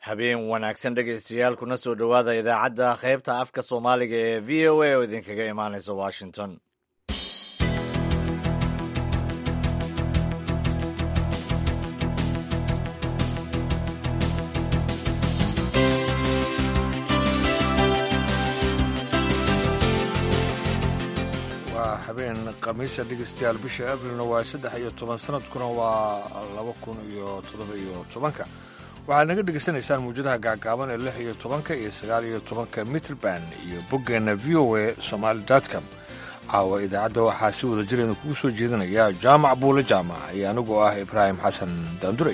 habeen wanaagsan dhegaystayaal kuna soo dhowaada idaacadda qaybta afka soomaaliga ee v o a oo idinkaga imaanaysa washington waa habeen khamiisa dhegeystayaal bisha abrilna waa saddex iyo toban sanadkuna waa laba kun iyo toddoba iyo tobanka waxaad naga dhegaysanaysaan muwjadaha gaagaaban ee lix iyo tobanka iyo sagaal iyo tobanka mitrband iyo boggeenna v o a somaali com caawa idaacadda waxaa si wada jireena kugu soo jeedinaya jaamac buule jaamac iyo anigoo ah ibraahim xasan daanduray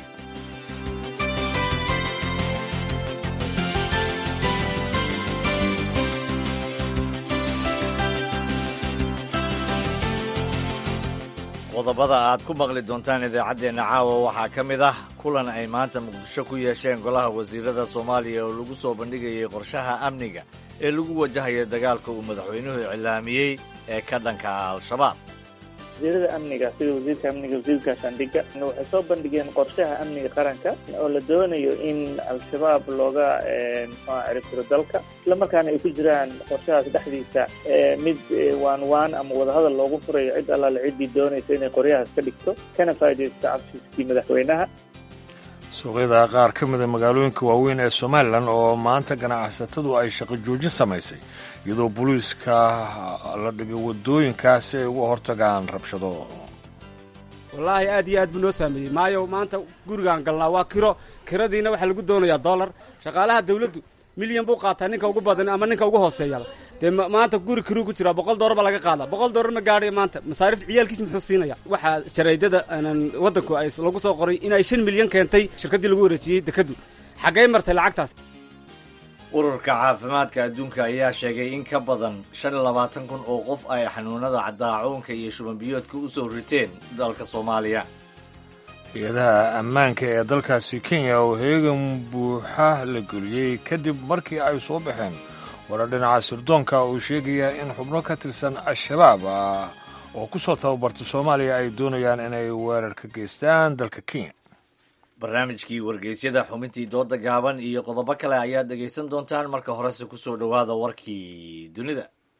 qodobada aad ku maqli doontaan idaacaddeenna caawa waxaa ka mid ah kulan ay maanta muqdisho ku yeesheen golaha wasiirada soomaaliya oo lagu soo bandhigayay qorshaha amniga ee lagu wajahaya dagaalka uu madaxweynuhu iclaamiyey ee ka dhanka ah al-shabaab wasiirada amniga sida wasiirka amniga wasiirka gaashaandhigga waxay soo bandhigeen qorshaha amniga qaranka oo la doonayo in al-shabaab looga mxua ciribtiro dalka islamarkaana ay ku jiraan qorshahaas dhexdiisa mid waan waan ama wadahadal loogu furayo cid allaale ciddii doonaysa inay qoryahaas ka dhigto kana faa'iidaysto cabsiiskii madaxweynaha suuqyada qaar ka mida magaalooyinka waaweyn ee somalilan oo maanta ganacsatadu ay shaqo joojin samaysay iyadoo booliiska la dhigay waddooyinka si ay uga hortagaan rabshado wallaahi aad iyo aad buu noo saameeyey maayo maanta gurigaan galnaa waa kiro kiradiina waxaa lagu doonayaa dollar shaqaalaha dawladdu milyan buu qaataa ninka ugu badan ama ninka ugu hooseeyaba dee maanta guri kiruu ku jiraa boqol doolar baa laga qaadaa boqol doolar ma gaadhayo maanta masaarifta ciyaalkiis muxuu siinaya waxaa jaraydada waddanku ay lagu soo qoray in ay shan milyan keentay shirkaddii lagu wareejiyey dekaddu xaggay martay lacagtaas ururka caafimaadka adduunka ayaa sheegay in ka badan shan iyo labaatan kun oo qof ay xanuunada cadaacuunka iyo shubanbiyoodka u soo riteen dalka soomaaliya hay-adaha ammaanka ee dalkaasi kenya oo heegan buuxa la geliyey kadib markii ay soo baxeen warar dhinaca sirdoonka uu sheegaya in xubno ka tirsan al-shabaab ah oo ku soo tababartay soomaaliya ay doonayaan inay weerar ka geystaan dalka kenya barnaamijkii wargeysyada xubintii dooda gaaban iyo qodobo kale ayaad dhegaysan doontaan marka horese ku soo dhowaada warkii dunida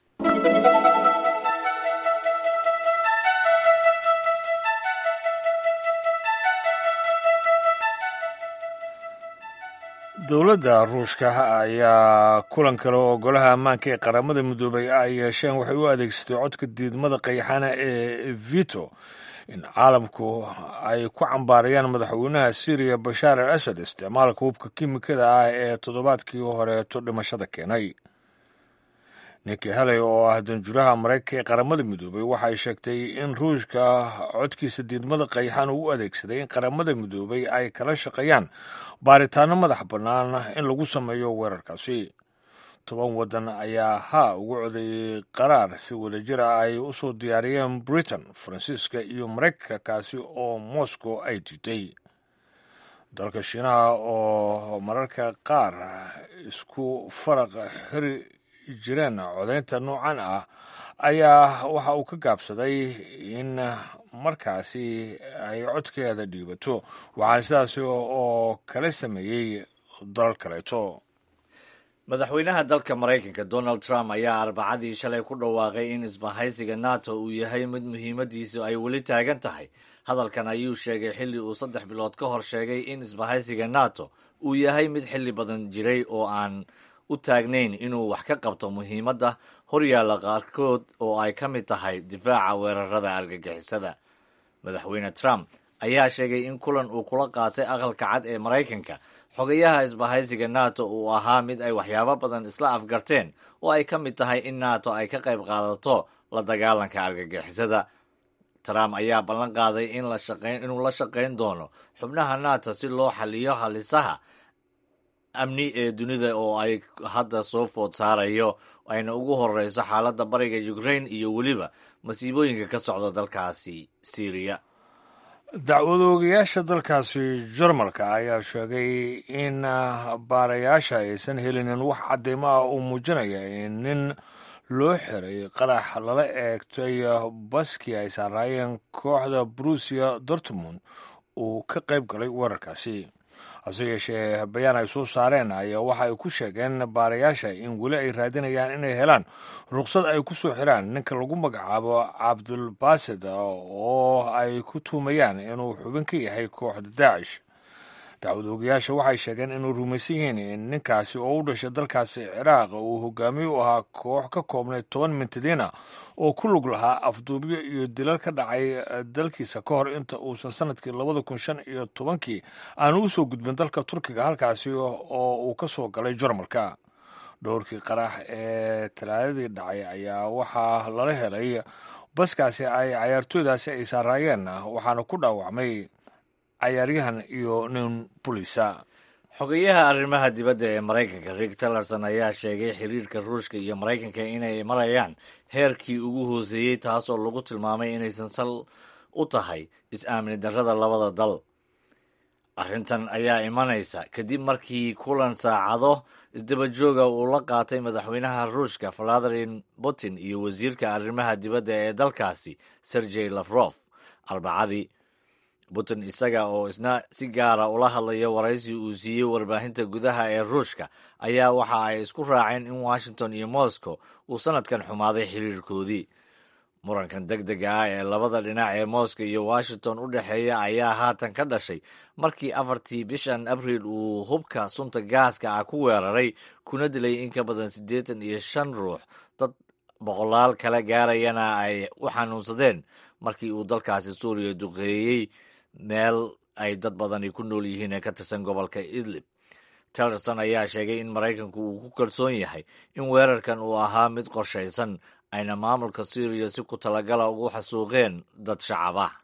dowladda ruushka ayaa kulan kale oo golaha ammaanka ee qaramada midoobay ay yeesheen waxay u adeegsatay codka diidmada qayxana ee vito in caalamku ay ku cambaarayaan madaxweynaha syriya bashaar al asad isticmaalka hubka kimikada ah ee toddobaadkii horeeto dhimashada keenay ninki heley oo ah danjuraha maraykanka ee qaramada midoobay waxay sheegtay in ruushka codkiisa diidmada qayxan uu u adeegsaday in qaramada midoobay ay kala shaqeeyaan baaritaano madax bannaan in lagu sameeyo weerarkaasi toban waddan ayaa haa ugu codeeyey qaraar si wadajir ah ay u soo diyaariyeen britain faransiiska iyo maraykanka kaasi oo moscow ay diiday dalka shiinaha oo mararka qaar isku faraq xiri jireen codaynta noocan ah ayaa waxa uu ka gaabsaday in markaasi ay codkeeda dhiibato waxaa sidaasi oo kala sameeyey dalal kaleeto madaxweynaha dalka maraykanka donald trump ayaa arbacadii shalay ku dhawaaqay in isbahaysiga nato uu yahay mid muhiimadiisu ay weli taagan tahay hadalkan ayuu sheegay xilli uu saddex bilood ka hor sheegay in isbahaysiga nato uu yahay mid xilli badan jiray oo aan u taagnayn inuu wax ka qabto muhiimadda horyaalla qaarkood oo ay ka mid tahay difaaca weerarada argagixisada madaxweyne trump ayaa sheegay in kulan uu kula qaatay aqalka cad ee maraykanka xogayaha isbahaysiga nato uu ahaa mid ay waxyaabo badan isla afgarteen oo ay ka mid tahay in nato ay ka qayb qaadato la dagaalanka argagixisada trump ayaa ballan qaaday inuu la shaqayn doono xubnaha nato si loo xaliyo halisaha amni ee dunida oo ay hadda soo food saarayo ayna ugu horeyso xaaladda bariga ukraine iyo weliba masiibooyinka ka socda dalkaasi syriya dacwadoogayaasha dalkaasi jarmalka ayaa sheegay in baarayaasha aysan helinin wax cadeymo ah uu muujinaya in nin loo xiray qarax lala eegtay baskii ay saaraayeen kooxda brusia dortmund uu ka qayb galay weerarkaasi hase yeeshee bayaan ay soo saareen ayaa waxa ay ku sheegeen baarayaasha in weli ay raadinayaan inay helaan ruqsad ay ku soo xiraan ninka lagu magacaabo cabdulbasid oo ay ku tuumayaan inuu xubin ka yahay kooxda daacish dacwad ogayaasha waxay sheegeen inuu rumaysan yihiin in ninkaasi oo u dhashay dalkaasi ciraaq uu hogaamiye u ahaa koox ka koobnay toban mintadiina oo ku lug lahaa afduubyo iyo dilal ka dhacay dalkiisa ka hor inta uusan sanadkii labada kun shan iyo tobankii aanu u soo gudbin dalka turkiga halkaasi oo uu ka soo galay jarmalka dhowrkii qarax ee talaadadii dhacay ayaa waxaa lala helay baskaasi ay cayaartooydaasi ay saaraayeen waxaana ku dhaawacmay cayaaryahan iyo nin bulisa xogeyaha arrimaha dibadda ee maraykanka rick tillerson ayaa sheegay xiriirka ruushka iyo maraykanka inay marayaan heerkii ugu hooseeyey taasoo lagu tilmaamay inaysan sal u tahay is-aamini darrada labada dal arrintan ayaa imanaysa kadib markii kulan saacado isdabajooga uu la qaatay madaxweynaha ruushka valadimir putin iyo wasiirka arrimaha dibadda ee dalkaasi sergey lafrof arbacadii putin isaga oo isna si gaara ula hadlaya waraysi uu siiyey warbaahinta gudaha ee ruushka ayaa waxa ay isku raaceen in washington iyo moscow uu sanadkan xumaaday xiriirkoodii murankan deg dega ah ee labada dhinac ee moscow iyo washington u dhexeeya ayaa haatan ka dhashay markii afartii bishan abriil uu hubka sunta gaaska ah ku weeraray kuna dilay in ka badan siddeetan iyo shan ruux dad boqolaal kala gaarayana ay u xanuunsadeen markii uu dalkaasi suuriya duqeeyey meel ay dad badani ku nool yihiin ee ka tirsan gobolka idlib tillerson ayaa sheegay in maraykanku uu ku kalsoon yahay in weerarkan uu ahaa mid qorshaysan ayna maamulka suuriya si ku talagala ugu xasuuqeen dad shacab ah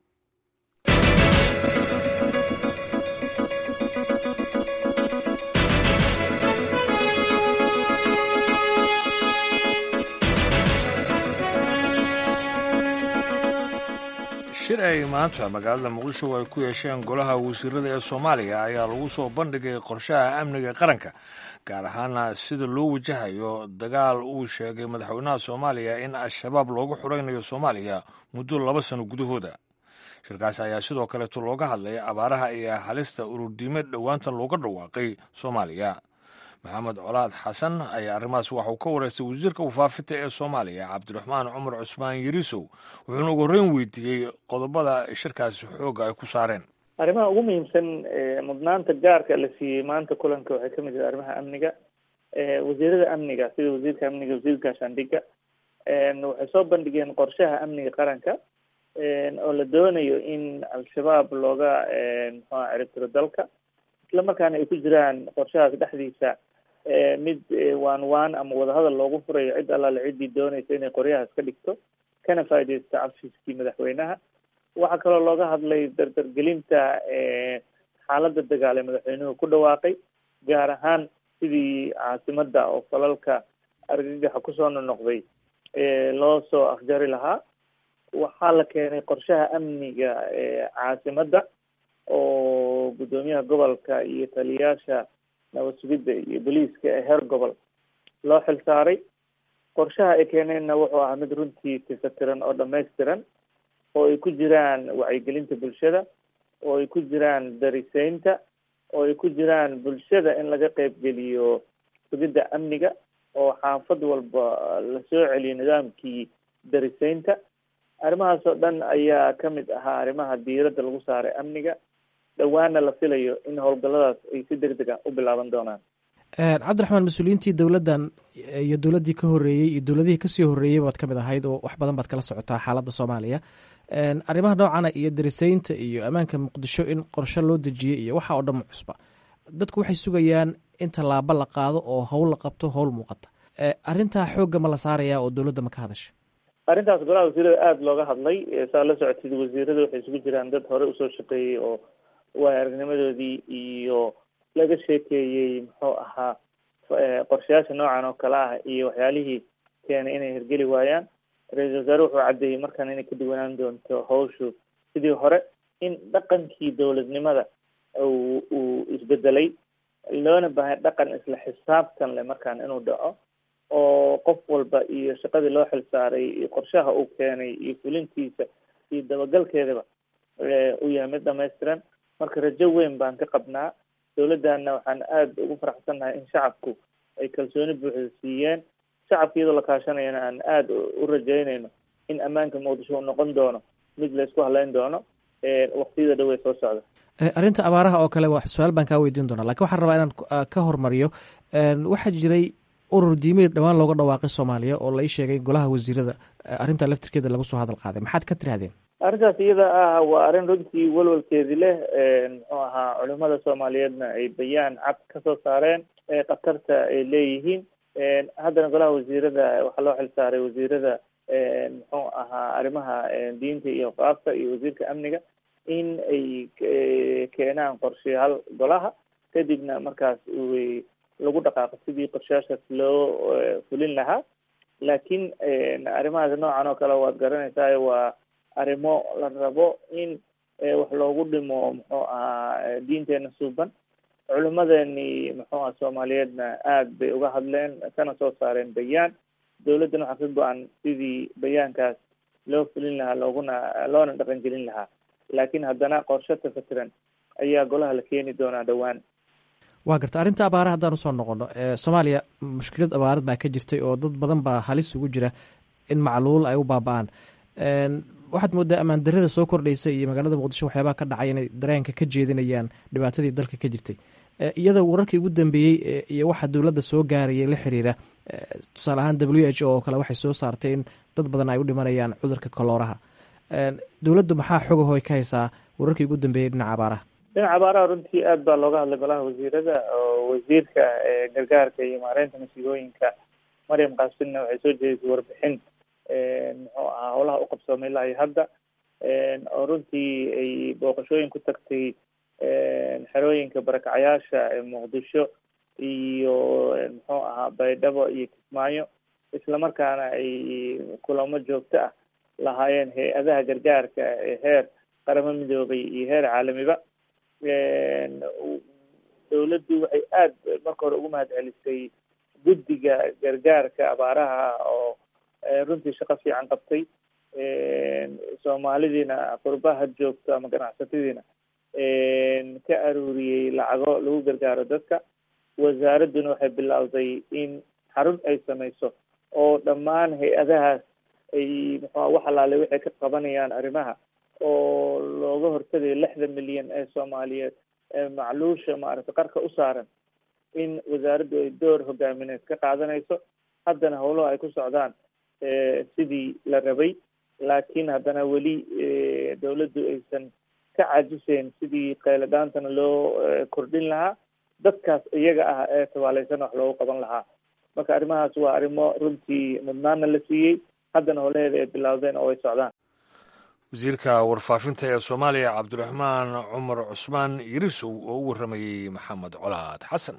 shir ay maanta magaalada muqdisho ay ku yeesheen golaha wasiirada ee soomaaliya ayaa lagu soo bandhigay qorshaha amniga qaranka gaar ahaana sida loo wajahayo dagaal uu sheegay madaxweynaha soomaaliya in al-shabaab loogu xuraynayo soomaaliya muddo laba sano gudahooda shirkaas ayaa sidoo kaleeto looga hadlay abaaraha iyo halista ururdiimeed dhowaanta looga dhawaaqay soomaaliya maxamed colaad xasan ayaa arrimahaas waxauu ka wareystay wasiirka wafaafinta ee soomaaliya cabdiraxmaan cumar cusmaan yariisow wuxuuna ugu horreyn weydiiyey qodobada shirkaasi xoogga ay ku saareen arrimaha ugu muhiimsan mudnaanta gaarka la siiyey maanta kulanka waxay kamid yihi arrimaha amniga wasiirada amniga sida wasiirka amniga wasiirka gaashaandhiga waxay soo bandhigeen qorshaha amniga qaranka oo la doonayo in al-shabaab looga muxua ciribtiro dalka isla markaana ay ku jiraan qorshahaas dhexdiisa mid waan waan ama wadahadal loogu furayo cid allaale ciddii doonaysa inay qoryahaas ka dhigto kana faaideysto cafiskii madaxweynaha waxaa kaloo looga hadlay dardargelinta xaaladda dagaal ee madaxweynuhu ku dhawaaqay gaar ahaan sidii caasimada oo falalka argagaxa kusoo nonoqday loo soo afjari lahaa waxaa la keenay qorshaha amniga caasimada oo guddoomiyaha gobolka iyo taliyayaasha nabad sugidda iyo boliiska ee heer gobol loo xil saaray qorshaha ay keeneenna wuxuu ahaa mid runtii tifatiran oo dhamaystiran oo ay ku jiraan wacyigelinta bulshada oo ay ku jiraan dariseynta oo ay ku jiraan bulshada in laga qeybgeliyo sugidda amniga oo xaafad walba lasoo celiyo nidaamkii dariseynta arrimahaas oo dhan ayaa kamid ahaa arrimaha diiradda lagu saaray amniga dhowaana la filayo in howlgalladaas ay si deg deg a u bilaaban doonaan cabdiraxmaan mas-uuliyiintii dowladdan iyo dowladdii ka horreeyey iyo dowladihii kasii horreeyey baad ka mid ahayd oo wax badan baad kala socotaa xaaladda soomaaliya arrimaha noocana iyo dariseynta iyo ammaanka muqdisho in qorshe loo dejiyey iyo waxa oo dhan ma cusba dadku waxay sugayaan in tallaabo la qaado oo howl la qabto howl muuqata arrintaa xoogga ma la saaraya oo dowladda ma ka hadasha arrintaas golaha wasiirada aada looga hadlay saa la socotid wasiirada waxay isugu jiraan dad hore usoo shaqeeyey oo waay aragnimadoodii iyo laga sheekeeyey muxuu ahaa qorshayaasha noocan oo kale ah iyo waxyaalihii keenay inay hirgeli waayaan ra-iisal wasaare wuxuu caddeeyey markaan inay ka duwanaan doonto hawshu sidii hore in dhaqankii dowladnimada uu uu isbedelay loona baahay dhaqan isla xisaabtan leh markaan inuu dhaco oo qof walba iyo shaqadii loo xil saaray iyo qorshaha uu keenay iyo fulintiisa iyo dabagalkeedaba uu yahay mid dhamaystiran marka rajo weyn baan ka qabnaa dowladdanna waxaan aada ugu faraxsannahay in shacabku ay kalsooni buuxda siiyeen shacabka iyadoo la kaashanayana aan aada u rajaynayno in ammaanka muqdisho uu noqon doono mid laysku haleyn doono waktiyada dhow ee soo socda arrinta abaaraha oo kale su-aal baan kaa weydiin doonaa lakin waxaan rabaa inaan ka hormariyo waxaa jiray urur diimeed dhowaan looga dhawaaqay soomaaliya oo la ii sheegay golaha wasiirada arrinta laftirkeeda lagu soo hadal qaaday maxaad ka tirahdeen arrintaas iyada ah waa arrin runtii walwalkeedi leh muxuu ahaa culimada soomaaliyeedna ay bayaan cad kasoo saareen khatarta ay leeyihiin haddana golaha wasiirada waxaa loo xil saaray wasiirada muxuu ahaa arrimaha diinta iyo qaabka iyo wasiirka amniga in ay keenaan qorshayaal golaha kadibna markaas lagu dhaqaaqo sidii qorshayaashaas loo fulin lahaa laakiin arrimahaas noocan oo kale waad garanaysaa waa arrimo la rabo in wax loogu dhimo muxuu ahaa diinteena suuban culimadeeni muxuu aha soomaaliyeedna aada bay uga hadleen kana soo saareen bayaan dowladdana waxaa ka go-an sidii bayaankaas loo fulin lahaa looguna loona dhaqan gelin lahaa laakiin haddana qorshe tafatiran ayaa golaha la keeni doonaa dhowaan waa garta arrinta abaara haddaan usoo noqono soomaaliya mushkilad abaarad baa ka jirtay oo dad badan baa halis ugu jira in macluul ay u baaba-aan waxaad moodaa ammaan darada soo kordhaysa iyo magaalada muqdisho waxyaabaha ka dhacay inay dareenka ka jeedinayaan dhibaatadii dalka ka jirtay iyada wararkii ugu dambeeyey iyo waxa dowladda soo gaarayay la xiriira tusaale ahaan w h o oo kale waxay soo saartay in dad badan ay u dhimanayaan cudurka kolooraha dowladdu maxaa xogahoy ka haysaa wararkii ugu dambeeyey dhinaca abaaraha dhinaca abaaraha runtii aad baa looga hadlay golaha wasiirada oo wasiirka gargaarka iyo maareynta masiibooyinka maryam kaasinna waxay soo jeedisay warbixin muxuu ahaa howlaha u qabsoomay ilaa iyo hadda oo runtii ay booqashooyin ku tagtay xerooyinka barakacayaasha muqdisho iyo muxuu ahaa baydhabo iyo kismaayo islamarkaana ay kulamo joogto ah lahaayeen hay-adaha gargaarka ee heer qaramo midoobay iyo heer caalamiba dowladdu waxay aada marka hore ugu mahad celisay guddiga gargaarka abaaraha oo runtii shaqo fiican qabtay soomaalidiina qurbaha joogto ama ganacsatadiina ka aruuriyey lacago lagu gargaaro dadka wasaaradduna waxay bilowday in xarun ay samayso oo dhammaan hay-adahaas ay muxua wax alaale waxay ka qabanayaan arrimaha oo looga hortagayo lixda milyan ee soomaaliyeed ee macluusha maaragtay qarka u saaran in wasaaraddu ay door hogaamineed ka qaadanayso haddana howlaha ay ku socdaan sidii la rabay laakiin haddana weli dowladdu aysan ka caajiseyn sidii qayladhaantana loo kordhin lahaa dadkaas iyaga ah ee tabaaleysan wax loogu qaban lahaa marka arrimahaas waa arrimo runtii mudnaana la siiyey haddana howlaheeda ay bilowdeen oo ay socdaan wasiirka warfaafinta ee soomaaliya cabdiraxmaan cumar cusmaan yirisow oo u warramayey maxamed colaad xasan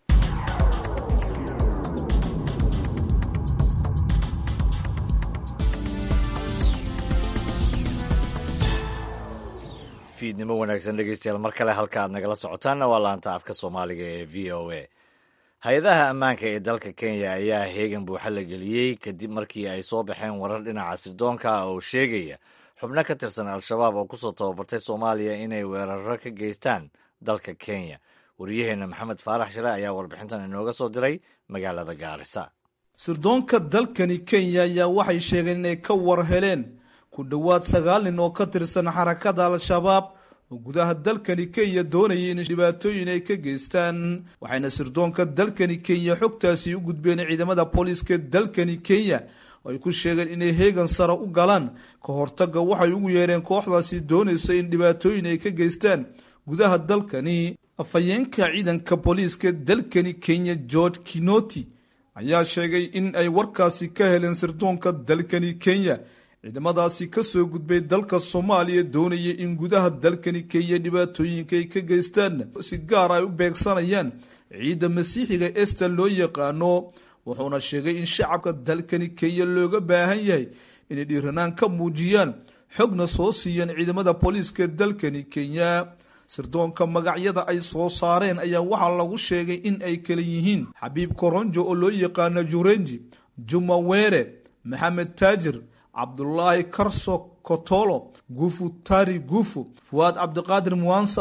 fiidnimo wanaagsan dhegeystayaal mar kale halka aad nagala socotaanna waa laanta afka soomaaliga ee v o a hay-adaha ammaanka ee dalka kenya ayaa heegan buuxa la geliyey kadib markii ay soo baxeen warar dhinaca sirdoonka ah oo sheegaya xubno ka tirsan al-shabaab oo kusoo tababartay soomaaliya inay weeraro ka geystaan dalka kenya wariyaheenna maxamed faarax shire ayaa warbixintan inooga soo diray magaalada gaarisa sirdoonka dalkani kenya ayaa waxay sheegeen inay ka war heleen ku dhowaad sagaal nin oo ka tirsan xarakada al-shabaab oo gudaha dalkani kenya doonayay in dhibaatooyin ay ka geystaan waxayna sirdoonka dalkani kenya xogtaasi u gudbeen ciidamada booliiska dalkani kenya oo ay ku sheegeen inay heegan sare u galaan ka hortagga waxay ugu yeereen kooxdaasi doonaysa in dhibaatooyin ay ka geystaan gudaha dalkani afhayeenka ciidanka booliiska dalkani kenya george kinoti ayaa sheegay in ay warkaasi ka heleen sirdoonka dalkani kenya ciidamadaasi ka soo gudbay dalka soomaaliya doonaya in gudaha dalkani kenya dhibaatooyinka ay ka geystaan si gaar ay u beegsanayaan ciidda masiixiga ester loo yaqaano wuxuuna sheegay in shacabka dalkani kenya looga baahan yahay inay dhiiranaan ka muujiyaan xogna soo siiyaan ciidamada booliiska dalkani kenya sirdoonka magacyada ay soo saareen ayaa waxaa lagu sheegay in ay kala yihiin xabiib koronjo oo loo yaqaano jurenji juma were maxamed taajir cabdulaahi karso kotolo gufu tari gufu fuwaad cabdiqaadir muwansab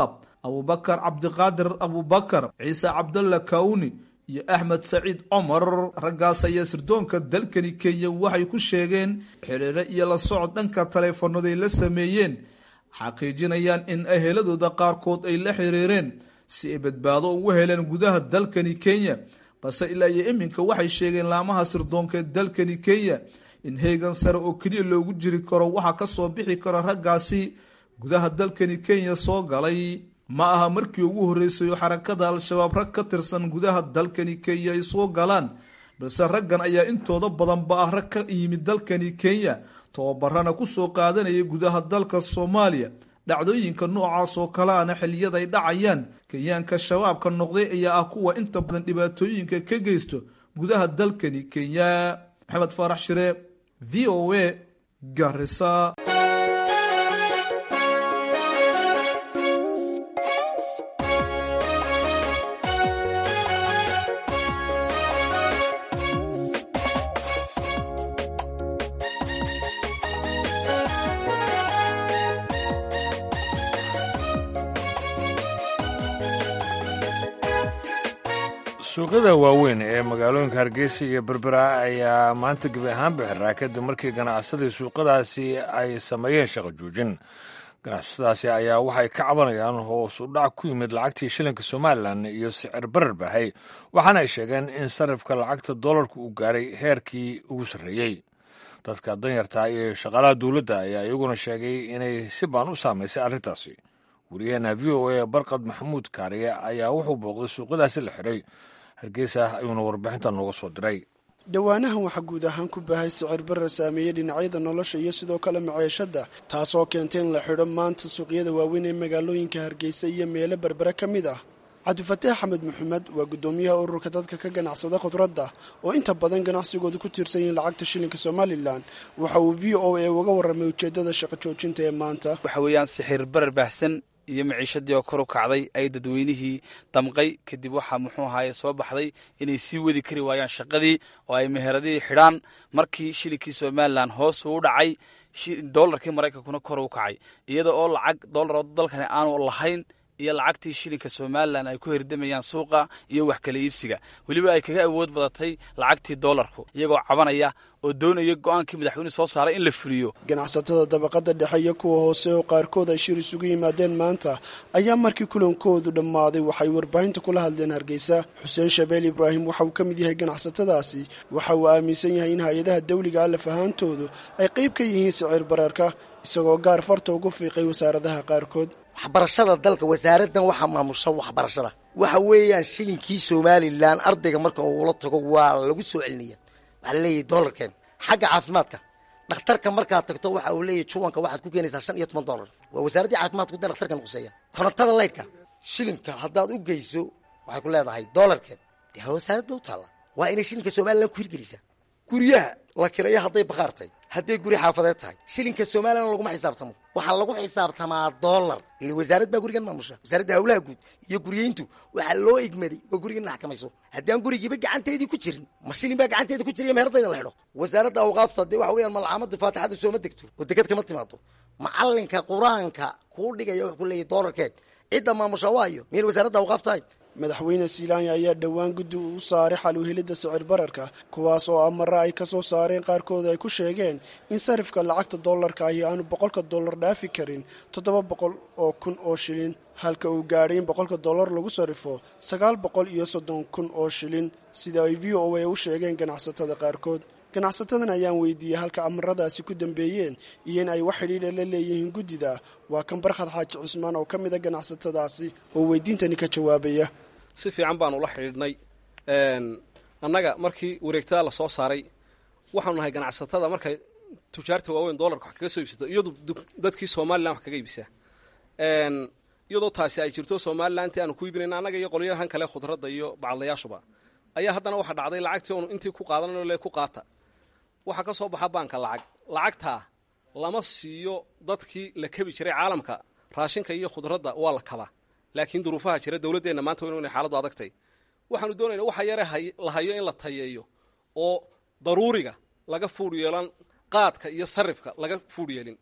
abubakar cabdiqaadir abubakar ciise cabdalla kawni iyo axmed saciid cumar raggaas ayaa sirdoonka dalkani kenya waxay ku sheegeen xidhiire iyo la socod dhanka taleefonaday la sameeyeen xaqiijinayaan in eheladooda qaarkood ay la xiriireen si ay badbaado ugu heleen gudaha dalkani kenya balse ilaa iyo iminka waxay sheegeen laamaha sirdoonka ee dalkani kenya in heegan sare oo keliya loogu jiri karo waxaa ka soo bixi kara raggaasi gudaha dalkani kenya soo galay ma aha markii ugu horreysay oo xarakada al-shabaab rag ka tirsan gudaha dalkani kenya ay soo galaan balse raggan ayaa intooda badanba ah rag ka yimid dalkani kenya tababarana ku soo qaadanaya gudaha dalka soomaaliya dhacdooyinka noocaas oo kale ana xiliyada ay dhacayaan kenyaanka shabaabka noqday ayaa ah kuwa inta badan dhibaatooyinka ka geysto gudaha dalkani kenya maxamed faarax shire v o a garisa suuqyada waaweyn ee magaalooyinka hargeysa iyo berbera ayaa maanta gebi ahaanba xiraa kadib markii ganacsadii suuqadaasi ay sameeyeen shaqo joojin ganacsadaasi ayaa waxay ka cabanayaan hoos u dhac ku yimid lacagtii shilinka somalilan iyo sicir barar bahay waxaana ay sheegeen in sarifka lacagta doolarka uu gaaray heerkii ugu sarreeyey dadka danyarta iyo shaqaalaha dowladda ayaa iyaguna sheegay inay si baan u saamaysay arrintaasi wariyaheena v o a barkad maxamuud kaariye ayaa wuxuu booqday suuqyadaasi la xiray hargeysa ayuuna warbixinta nooga soo diray dhowaanahan waxaa guud ahaan ku baahay sicir barar saameeyey dhinacyada nolosha iyo sidoo kale maceeshadda taasoo keentay in la xidho maanta suuqyada waaweyn ee magaalooyinka hargeysa iyo meelo berbere ka mid ah cabdifataax axmed maxamed waa guddoomiyaha ururka dadka ka ganacsada khudradda oo inta badan ganacsigooda ku tiirsan yihiin lacagta shilinka somalilan waxa uu v o a uga warramay ujeeddada shaqo joojinta ee maanta waxa weeyaan sixir barar baahsan iyo maciishadii oo kor u kacday ay dadweynihii damqay kadib waxaa muxuu ahaaye soo baxday inay sii wadi kari waayaan shaqadii oo ay meheradihii xidhaan markii shilinkii somalilan hoos uu dhacay doolarkii maraykankuna kor u kacay iyada oo lacag doolar oo dalkani aanu lahayn iyo lacagtii shilinka somalilan ay ku herdamayaan suuqa iyo wax kala iibsiga weliba ay kaga awood badatay lacagtii doolarku iyagoo cabanaya oo doonaya go-aankii madaxweyne soo saaray in la fuliyo ganacsatada dabaqada dhexe iyo kuwa hoose oo qaarkood ay shir isugu yimaadeen maanta ayaa markii kulankoodu dhammaaday waxay warbaahinta kula hadleen hargeysa xuseen shabeel ibraahim waxa uu ka mid yahay ganacsatadaasi waxa uu aaminsan yahay in hay-adaha dawliga alaf ahaantoodu ay qayb ka yihiin sicir bararka isagoo gaar farta ugu fiiqay wasaaradaha qaarkood waxbarashada dalka wasaaraddan waxaa maamusha waxbarashada waxa weeyaan shilinkii somalilan ardayga marka uula tago waa lagu soo celinaya waxaa laleeyahay doolarkeen xagga caafimaadka dhakhtarka markaad tagto waxa uu leeyahy juwanka waxaad ku keenaysaa shan iyo toban doolar waa wasaaraddii caafimaadku da dhakhtarkan quseeya korontada laydhka shilinka haddaad u geyso waxay ku leedahay doolarkeed dee wasaarad ba u taalla waa inay shilinka somalilan ku hirgelisaa guryaha la kiraya hadday bakhaar tahay hadday guri xaafadeed tahay shilinka somalilan laguma xisaabtamo waxaa lagu xisaabtamaa doolar ile wasaarad baa gurigan maamusha wasaaradda hawlaha guud iyo guryeyntu waxaa loo igmaday oo gurigan la xakamayso haddaan gurigiiba gacanteedii ku jirin ma shilin baa gacanteeda ku jiriya meheradayda la xidho wasaaradda awqaafta dee waxa weeyaan malcaamadu faatixada sooma degto oo deked kama timaado macalinka qur-aanka kuu dhigaya wuxuu ku leeyahy doolarkeed cidda maamusha waayo miyayna wasaaradda awqaaf tahay madaxweyne silaanya ayaa dhowaan guddi uu saaray xal uhelidda sicir bararka kuwaas oo amara ay ka soo saareen qaarkood ay ku sheegeen in sarifka lacagta doolarka ahi aanu boqolka dollar dhaafi karin toddoba boqol oo kun oo shilin halka uu gaadhay in boqolka dollar lagu sarrifo sagaal boqol iyo soddon kun oo shilin sida ay v o a u sheegeen ganacsatada qaarkood ganacsatadan ayaan weydiiyey halka amaradaasi ku dambeeyeen iyo in ay wax xidhiidha la leeyihiin guddida waa kan barkhad xaaji cusmaan oo ka mid a ganacsatadaasi oo weydiintani ka jawaabaya si fiican baanu la xidhiidhnay annaga markii wareegtada la soo saaray waxaanu nahay ganacsatada markay tujaarta waaweyn doolarka wax kaga soo iibsato iyadu dadkii somalilan wax kaga iibsaa iyadoo taasi ay jirto somalilanti aanu ku iibinayna annaga iyo qolyahan kale khudradda iyo bacadlayaashuba ayaa haddana waxaa dhacday lacagtii oonu intii ku qaadanayno le ku qaata waxaa ka soo baxa baanka lacag lacagtaa lama siiyo dadkii la kebi jiray caalamka raashinka iyo khudradda waa la kabaa laakiin duruufaha jira dowladdeenna maanta waynu inay xaaladdu adagtay waxaanu doonayna waxa yare la hayo in la tayeeyo oo daruuriga laga fuudh yeelan qaadka iyo sarifka laga fuudh yeelin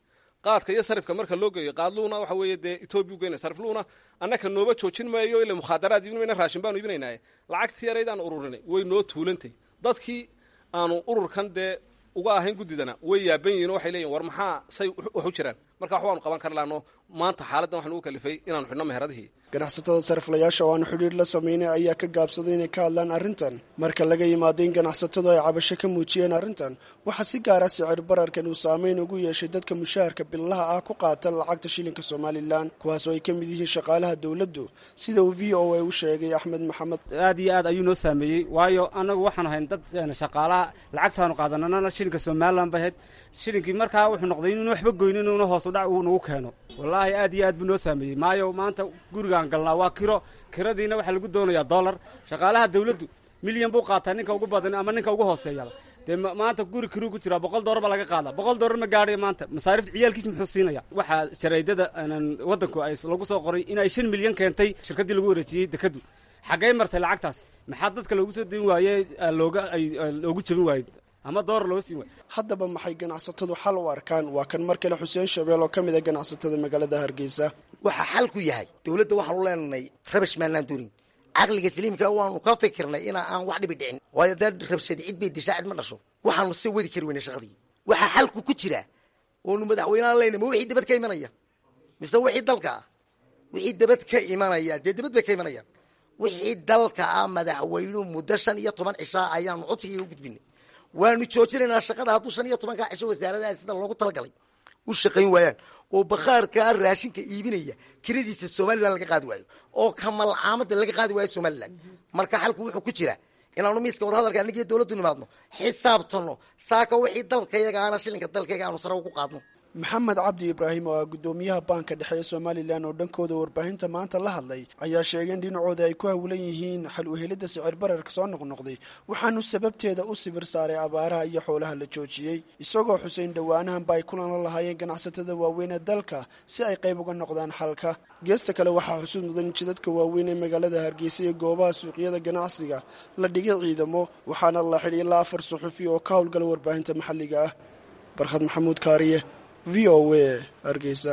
qaadka iyo sarifka marka loo geeyo qaadluuna waxa weeye dee etoobiya u geynaya sarifluuna annaka nooba joojin maayo ila mukhaadaraad iibin mayna raashin baanu iibinaynaaye lacagtii yaraydaan ururinay way noo tuulantay dadkii aanu ururkan dee uga ahayn guddidana way yaaban yihin oo waxay leeyihin war maxaa say wax u jiraan marka wax waanu qaban kar laano maanta xaaladdan waxaan ugu kalifay inaanu xidhno meheradihii ganacsatada sariflayaasha oo aanu xidhiir la samaynay ayaa ka gaabsaday inay ka hadlaan arrintan marka laga yimaado in ganacsatadu ay cabasho ka muujiyeen arrintan waxaa si gaara sicir bararkan uu saameyn ugu yeeshay dadka mushaharka billaha ah ku qaata lacagta shilinka somalilan kuwaas oo ay ka mid yihiin shaqaalaha dowladdu sida uu v o a u sheegay axmed maxamed aad iyo aad ayuu noo saameeyey waayo annagu waxaan ahayn dad shaqaalaha lacagtaanu qaadanana shilinka somalilan bay ahayd shilinkii markaa wuxuu noqday inuuna waxba goyn inuuna hoos udhac uu nagu keeno wallaahi aad iyo aad buu noo saameeyey maayo maanta gurigaan galnaa waa kiro kiradiina waxaa lagu doonayaa dollar shaqaalaha dawladdu milyan buu qaataa ninka ugu badan ama ninka ugu hooseeya dee maanta guri kiruu ku jiraa boqol dollar baa laga qaada boqol dollar ma gaadhayo maanta masaarifta ciyaalkiis muxuu siinaya waxaa jaraydada waddanku ay lagu soo qoray in ay shan milyan keentay shirkaddii lagu wareejiyey dekaddu xaggay martay lacagtaas maxaa dadka loogu soo dayn waaye looga ay loogu jabin waayey ama door loo siin waay haddaba maxay ganacsatadu xal u arkaan waa kan mar kale xuseen shabeel oo ka mid a ganacsatada magaalada hargeysa waxaa xal ku yahay dowladda waxaanu leenahay rabash maanaan doonin caqliga saliimka waanu ka fikirnay inaa aan wax dhibi dhicin waayo dee rabshadi cid bay dishaa cid ma dhasho waxaanu se wadi kari weynay shaqadii waxaa xalku ku jira oonu madaxweynehan leyna ma wixii dabad ka imanaya mise wixii dalka ah wixii dabad ka imanaya dee dabad bay ka imanayaan wixii dalka ah madaxweynuhu muddo shan iyo toban cishaa ayaanu codsigii u gudbinay waanu joojinaynaa shaqada hadduu shan iyo tobankaa cisho wasaaradaha sida loogu talagalay u shaqayn waayaan oo bakhaarkaa raashinka iibinaya kiradiisa somalilan laga qaadi waayo oo kamalcaamada laga qaadi waayo somalilan marka xalku wuxuu ku jira inaanu miiska wadahadalka anigiyo dowladdu nimaadno xisaabtano saaka wixii dalkayaga ana shilinka dalkayaga aanu sare ugu qaadno maxamed cabdi ibraahim oo ah guddoomiyaha baanka dhexe ee somalilan oo dhankooda warbaahinta maanta la hadlay ayaa sheegay in dhinacooda ay ku hawlan yihiin xal uhelidda sicir bararka soo noqnoqday waxaanu sababteeda u sibir saaray abaaraha iyo xoolaha la joojiyey isagoo xuseyn dhowaanahanba ay kulan la lahaayeen ganacsatada waaweyn ee dalka si ay qayb uga noqdaan xalka geesta kale waxaa xusuud mudan in jidadka waaweyn ee magaalada hargeysa iyo goobaha suuqyada ganacsiga la dhigay ciidamo waxaana la xidhi ilaa afar suxufi oo ka howlgala warbaahinta maxalliga ah barkhad maxamuud kaariye v o a hargeysa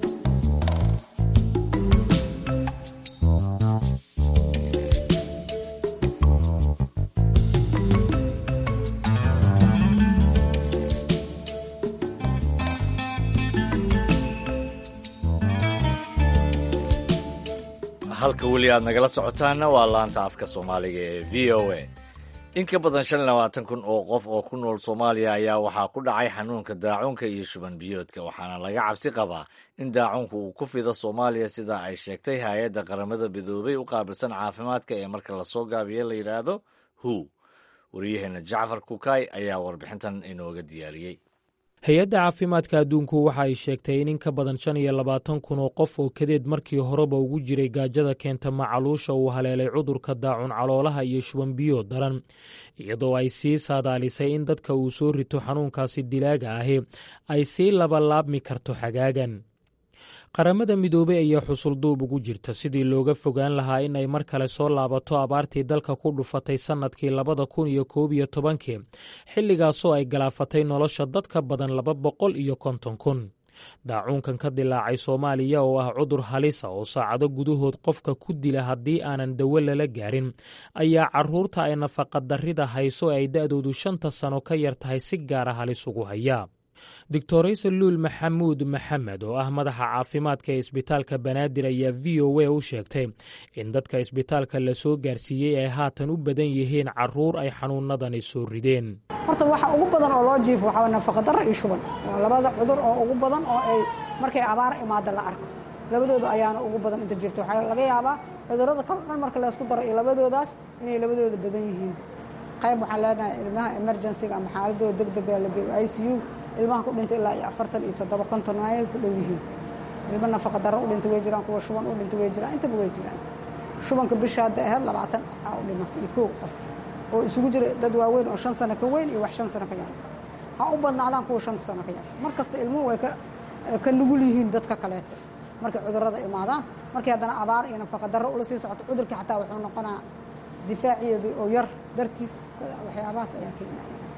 halka weli aad nagala socotaanna waa laanta afka soomaaliga ee v o a in ka badan shan iyo labaatan kun oo qof oo ku nool soomaaliya ayaa waxaa ku dhacay xanuunka daacuunka iyo shuban biyoodka waxaana laga cabsi qabaa in daacuunka uu ku fido soomaaliya sida ay sheegtay hay-adda qaramada midoobay u qaabilsan caafimaadka ee marka lasoo gaabiye la yidhaahdo hu waryaheena jacfar kukaay ayaa warbixintan inooga diyaariyey hay-adda caafimaadka adduunku waxa ay sheegtay in in ka badan shan iyo labaatan kun oo qof oo kadeed markii horeba ugu jiray gaajada keenta macaluusha uu haleelay cudurka daacun caloolaha iyo shuban biyo daran iyadoo ay sii saadaalisay in dadka uu soo rito xanuunkaasi dilaaga ahi ay sii labalaabmi karto xagaagan qaramada midoobey ayaa xusulduub ugu jirta sidii looga fogaan lahaa in ay mar kale soo laabato abaartii dalka ku dhufatay sannadkii labada kun iyo koob iyo tobankii xilligaasoo ay galaafatay nolosha dad ka badan laba boqol iyo konton kun daacuunkan ka dilaacay soomaaliya oo ah cudur halisa oo saacado gudahood qofka ku dila haddii aanan dawo lala gaarin ayaa caruurta ay nafaqadarrida hayso ay da-doodu shanta sano ka yar tahay si gaara halis ugu hayaa doctorayse luul maxamuud maxamed oo ah madaxa caafimaadka ee isbitaalka banaadir ayaa v o a u sheegtay in dadka isbitaalka lasoo gaarsiiyey ay haatan u badan yihiin caruur ay xanuunadani soo rideen horta waxa ugu badan oo loo jiifo waxaa nafaqadarro iyo shuban waa labada cudur oo ugu badan oo ay markay abaar imaada la arko labadooda ayaana ugu badan inta jirto waxaa laga yaabaa cudurrada kal dhan marka laysku daro iyo labadoodaas inay labadooda badan yihiin qayb waxaan leenahay ilmaha emergencyga ama xaaladooda deg dega lageeyo i c u ilmaha ku dhintay ilaa iyo afartan iyo toddoba konton ayay ku dhow yihiin ilmo nafaqa darro u dhintay way jiraan kuwa shuban u dhintay way jiraan intaba way jiraan shubanka bisha hadda ahayd labaatan aa u dhimatay iyo kow qof oo isugu jira dad waaweyn oo shan sano ka weyn iyo wax shan sano ka yar ha u badnaadaan kuwa shanta sano ka yar mar kasta ilmuhu way ka nugul yihiin dadka kaleeta markay cudurrada imaadaan markii haddana abaar iyo nafaqa darro ula sii socoto cudurkii xataa wuxuu noqonaa difaaciyeedii oo yar dartiis waxyaabahaas ayaa keenaya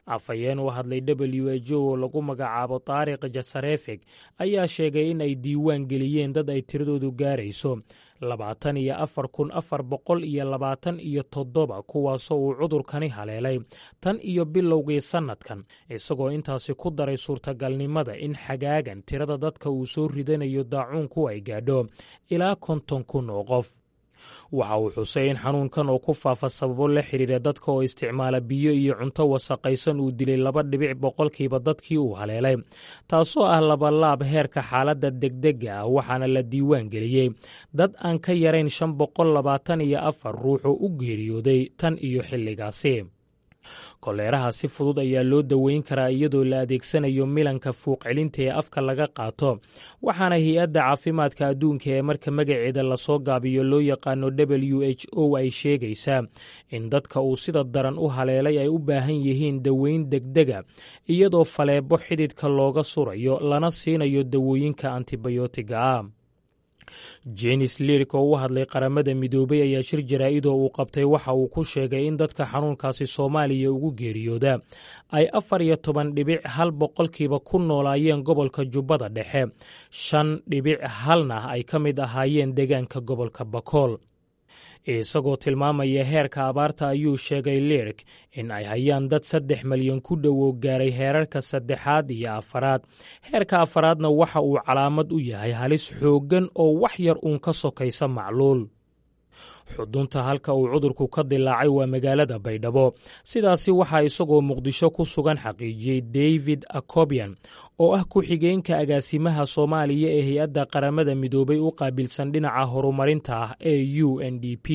afhayeen u hadlay w h o oo lagu magacaabo taariq jasarefeg ayaa sheegay in ay diiwaan geliyeen dad ay tiradoodu gaarayso labaatan iyo afar kun afar boqol iyo labaatan iyo toddoba kuwaasoo uu cudurkani haleelay tan iyo bilowgii sannadkan isagoo intaasi ku daray suurtagalnimada in xagaagan tirada dadka uu soo ridanayo daacuunku ay gaadho ilaa konton kun oo qof waxa uu xusay in xanuunkan oo ku faafa sababo la xidhiira dadka oo isticmaala biyo iyo cunto wasaqaysan uu dilay laba dhibic boqolkiiba dadkii uu haleelay taasoo ah labalaab heerka xaaladda degdega ah waxaana la diiwaan geliyey dad aan ka yarayn shan boqol labaatan iyo afar ruux oo u geeriyooday tan iyo xilligaasi koleeraha si fudud ayaa loo daweyn karaa iyadoo la adeegsanayo milanka fuuqcelinta ee afka laga qaato waxaana hay-adda caafimaadka adduunka ee marka magaceeda lasoo gaabiyo loo yaqaano w h o ay sheegaysaa in dadka uu sida daran u haleelay ay u baahan yihiin daweyn degdega iyadoo faleebo xididka looga surayo lana siinayo dawooyinka antibiyootiga ah jenis lirik oo u hadlay qaramada midoobay ayaa shir jaraa-idoo uu qabtay waxa uu ku sheegay in dadka xanuunkaasi soomaaliya ugu geeriyooda ay afar iyo toban dhibic hal boqolkiiba ku noolaayeen gobolka jubbada dhexe shan dhibic halna ay ka mid ahaayeen deegaanka gobolka bakool isagoo tilmaamaya heerka abaarta ayuu sheegay lirik in ay hayaan dad saddex malyan ku dhowow gaaray heerarka saddexaad iyo afaraad heerka afaraadna waxa uu calaamad u yahay halis xooggan oo wax yar uun ka sokaysa macluul xudunta halka uu cudurku ka dilaacay waa magaalada baydhabo sidaasi waxaa isagoo muqdisho ku sugan xaqiijiyey david acobian oo ah ku-xigeenka agaasimaha soomaaliya ee hay-adda qaramada midoobay u qaabilsan dhinaca horumarinta ah ee u n d p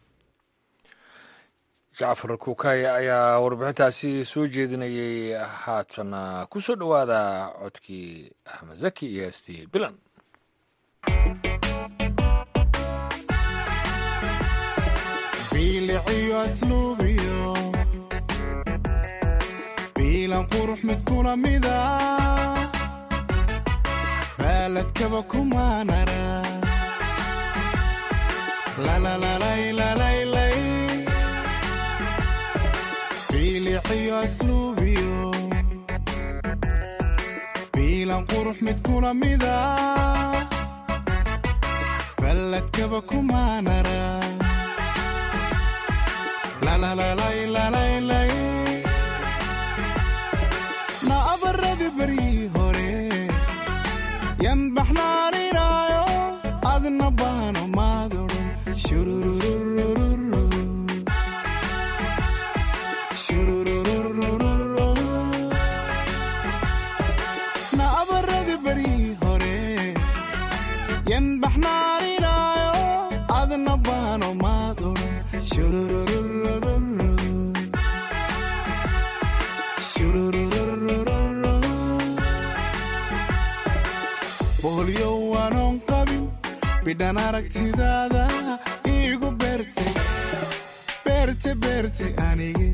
jacfar kukay ayaa warbixintaasi soo jeedinayay haatana ku soo dhowaada codkii axmed zaki iyo heestii bilan biiliciyo asluubiyo biilan qurux mid kula mida baaladkaba kumaanara lalalalaylalalay biiliciyo asluubiyo biilan qurux mid kula mida baaladkaba kumaanara na abaradi barii hore yan baxnaaninaayo adna baano maadoron na abaradi barii hore yan baxnaaninaayo adna baano maadoron boholyo waanoon qabin bidhan aragtidaada iigu beerte beerte beerte anige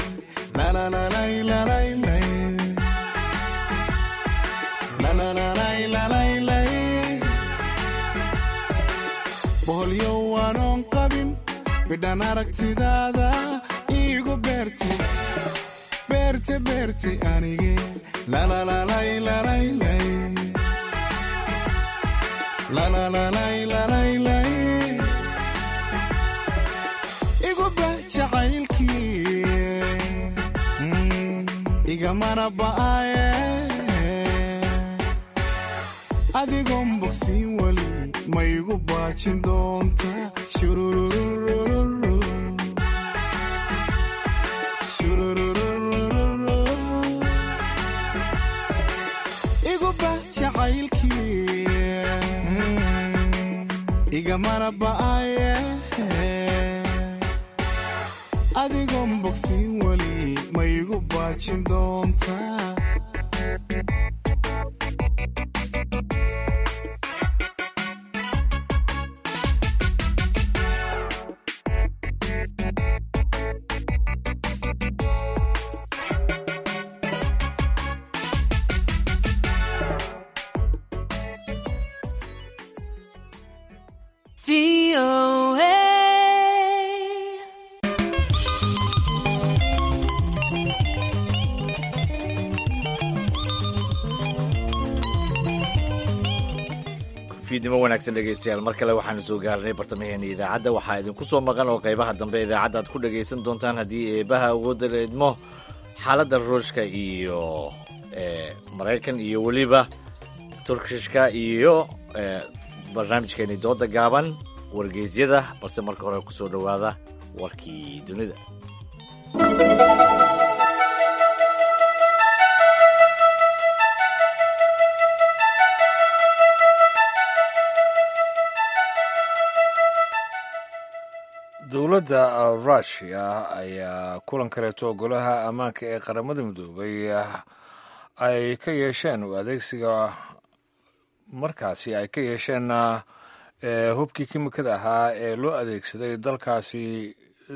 boholyo waanoon qabin bidhan aragtidaada iigu beerte beerte beerte anige iguba jacaylkii igamana ba'aye adigoon bogsiin weli ma igu baajin doonta iguba jacaylkii igamana ba'aye adigoon bogsiin weli ma igu baajin doonta fiidnimo wanaagsan dhegaystayaal mar kale waxaanu soo gaarnay bartamaheena idaacadda waxaa idinku soo maqan oo qaybaha dambe idaacadda aad ku dhagaysan doontaan haddii eebaha awoodda la idmo xaaladda ruushka iyo maraykan iyo weliba turkishka iyo barnaamijkeeni dooda gaaban wargeysyada balse marka hore kusoo dhowaada warkii dunida dowladda rushia ayaa kulan kaleeto golaha ammaanka ee qaramada midoobay ay ka yeesheen u adeegsiga markaasi ay ka yeesheen hubkii kimikada ahaa ee loo adeegsaday dalkaasi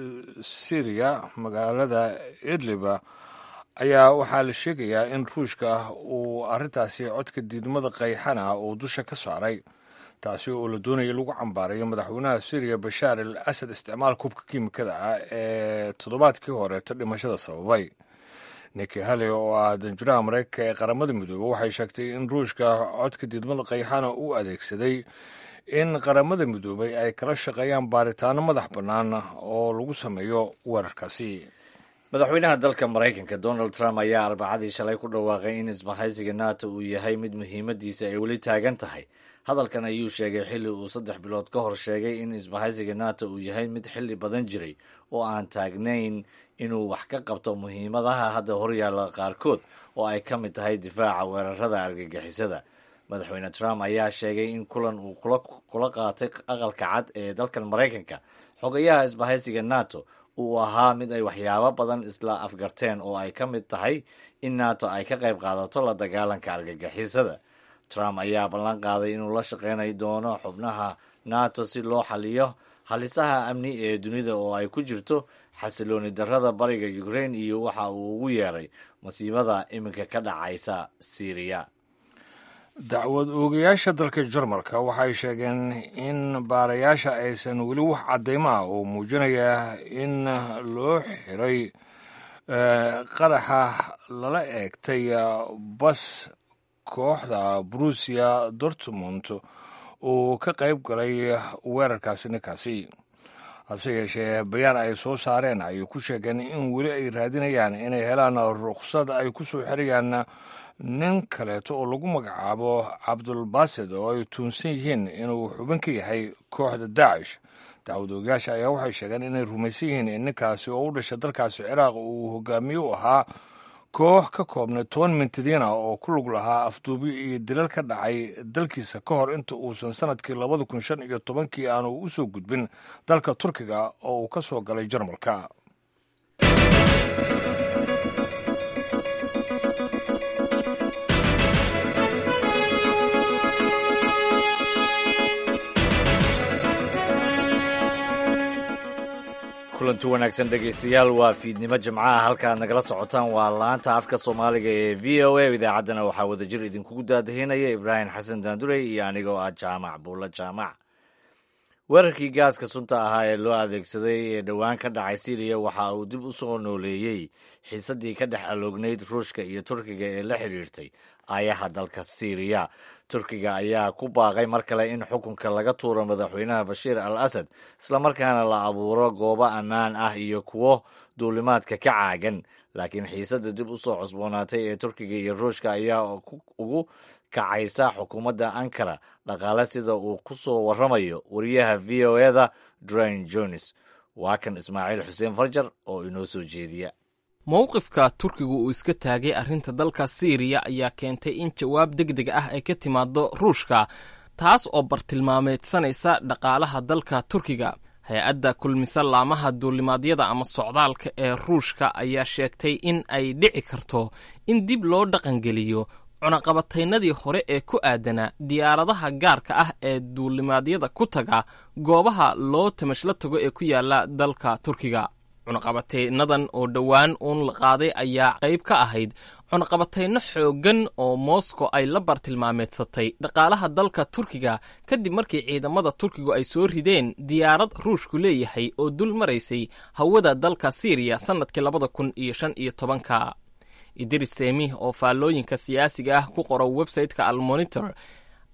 syriya magaalada idliba ayaa waxaa la sheegayaa in ruushka uu arrintaasi codka diidmada qayxana uu dusha ka saaray taasi oo la doonaya lagu cambaarayo madaxweynaha syriya bashaar al asad isticmaalka hubka kiimikada ah ee toddobaadkii horeeto dhimashada sababay niki hale oo ah danjuraha maraykanka ee qaramada midoobe waxay sheegtay in ruushka codka diidmada qayxana uu adeegsaday in qaramada midoobay ay kala shaqeeyaan baaritaano madax bannaan oo lagu sameeyo weerarkaasi madaxweynaha dalka maraykanka donald trump ayaa arbacadii shalay ku dhawaaqay in isbahaysiga nato uu yahay mid muhiimadiisa ay weli taagan tahay hadalkan ayuu sheegay xilli uu saddex bilood ka hor sheegay in isbahaysiga nato uu yahay mid xilli badan jiray oo aan taagnayn inuu wax ka qabto muhiimadaha hadda horyaalla qaarkood oo ay ka mid tahay difaaca weerarada argagixisada madaxweyne trump ayaa sheegay in kulan uu kula qaatay aqalka cad ee dalkan maraykanka xogayaha isbahaysiga nato uu ahaa mid ay waxyaabo badan isla afgarteen oo ay ka mid tahay in nato ay ka qayb qaadato la dagaalanka argagixisada trump ayaa ballan qaaday inuu la shaqeynay doono xubnaha nato si loo xaliyo halisaha amni ee dunida oo ay ku jirto xasilooni darrada bariga ukraine iyo waxa uu ugu yeeray masiibada iminka ka dhacaysa syriya dacwad oogayaasha dalka jarmalka waxay sheegeen in baarayaasha aysan weli wax caddaymo ah oo muujinaya in loo xiray qaraxa lala eegtay bas kooxda brusia dortmund uu ka qayb galay weerarkaasi ninkaasi hase yeeshee bayaan ay soo saareen ayay ku sheegeen in weli ay raadinayaan inay helaan rukhsad ay ku soo xirayaan nin kaleeto oo lagu magacaabo cabdulbasid oo ay tuunsan yihiin inuu xubin ka yahay kooxda daacish dacwad oogayaasha ayaa waxay sheegeen inay rumaysan yihiin in ninkaasi oo u dhashay dalkaasi ciraaq uu hogaamiye u ahaa koox ka koobnay toban mintadiina oo ku lug lahaa afduubi iyo dilal ka dhacay dalkiisa ka hor inta uusan sanadkii labada kun shan iyo tobankii aanu u soo gudbin dalka turkiga oo uu ka soo galay jarmalka kulanti wanaagsan dhegaystayaal waa fiidnimo jimcaha halkaaad nagala socotaan waa laanta afka soomaaliga ee v o a idaacaddana waxaa wadajir idinkugu daadahinaya ibraahim xasan daandurey iyo anigoo ah jaamac buulla jaamac weerarkii gaaska sunta ahaa ee loo adeegsaday ee dhowaan ka dhacay syriya waxa uu dib u soo nooleeyey xiisaddii ka dhex aloognayd ruushka iyo turkiga ee la xiriirtay aayaha dalka syriya turkiga ayaa ku baaqay mar kale in xukunka laga tuuro madaxweynaha bashiir al asad islamarkaana la abuuro goobo ammaan ah iyo kuwo duulimaadka ka caagan laakiin xiisadda dib u soo cusboonaatay ee turkiga iyo ruushka ayaa ugu kacaysa xukuumadda ankara dhaqaale sida uu ku soo warramayo wariyaha v o eda drain jones waa kan ismaaciil xuseen farjar oo inoo soo jeediya mowqifka turkigu uu iska taagay arrinta dalka siiriya ayaa keentay in jawaab deg deg ah ay ka timaado ruushka taas oo bartilmaameedsanaysa dhaqaalaha dalka turkiga hay-adda kulmisa laamaha duulimaadyada ama socdaalka ee ruushka ayaa sheegtay in ay dhici karto in dib loo dhaqangeliyo cunaqabataynadii hore ee ku aadanaa diyaaradaha gaarka ah ee duulimaadyada ku taga goobaha loo tamashla tago ee ku yaala dalka turkiga cunaqabataynadan oo dhowaan uun la qaaday ayaa qayb ka ahayd cunaqabatayno xooggan oo moscow ay la bartilmaameedsatay dhaqaalaha dalka turkiga kadib markii ciidamada turkigu ay soo rideen diyaarad ruushku leeyahay oo dul maraysay hawada dalka siiriya sannadkii labada kun iyo shan iyo tobanka idris seemih oo faallooyinka siyaasiga ah ku qoro websayte-ka almonitor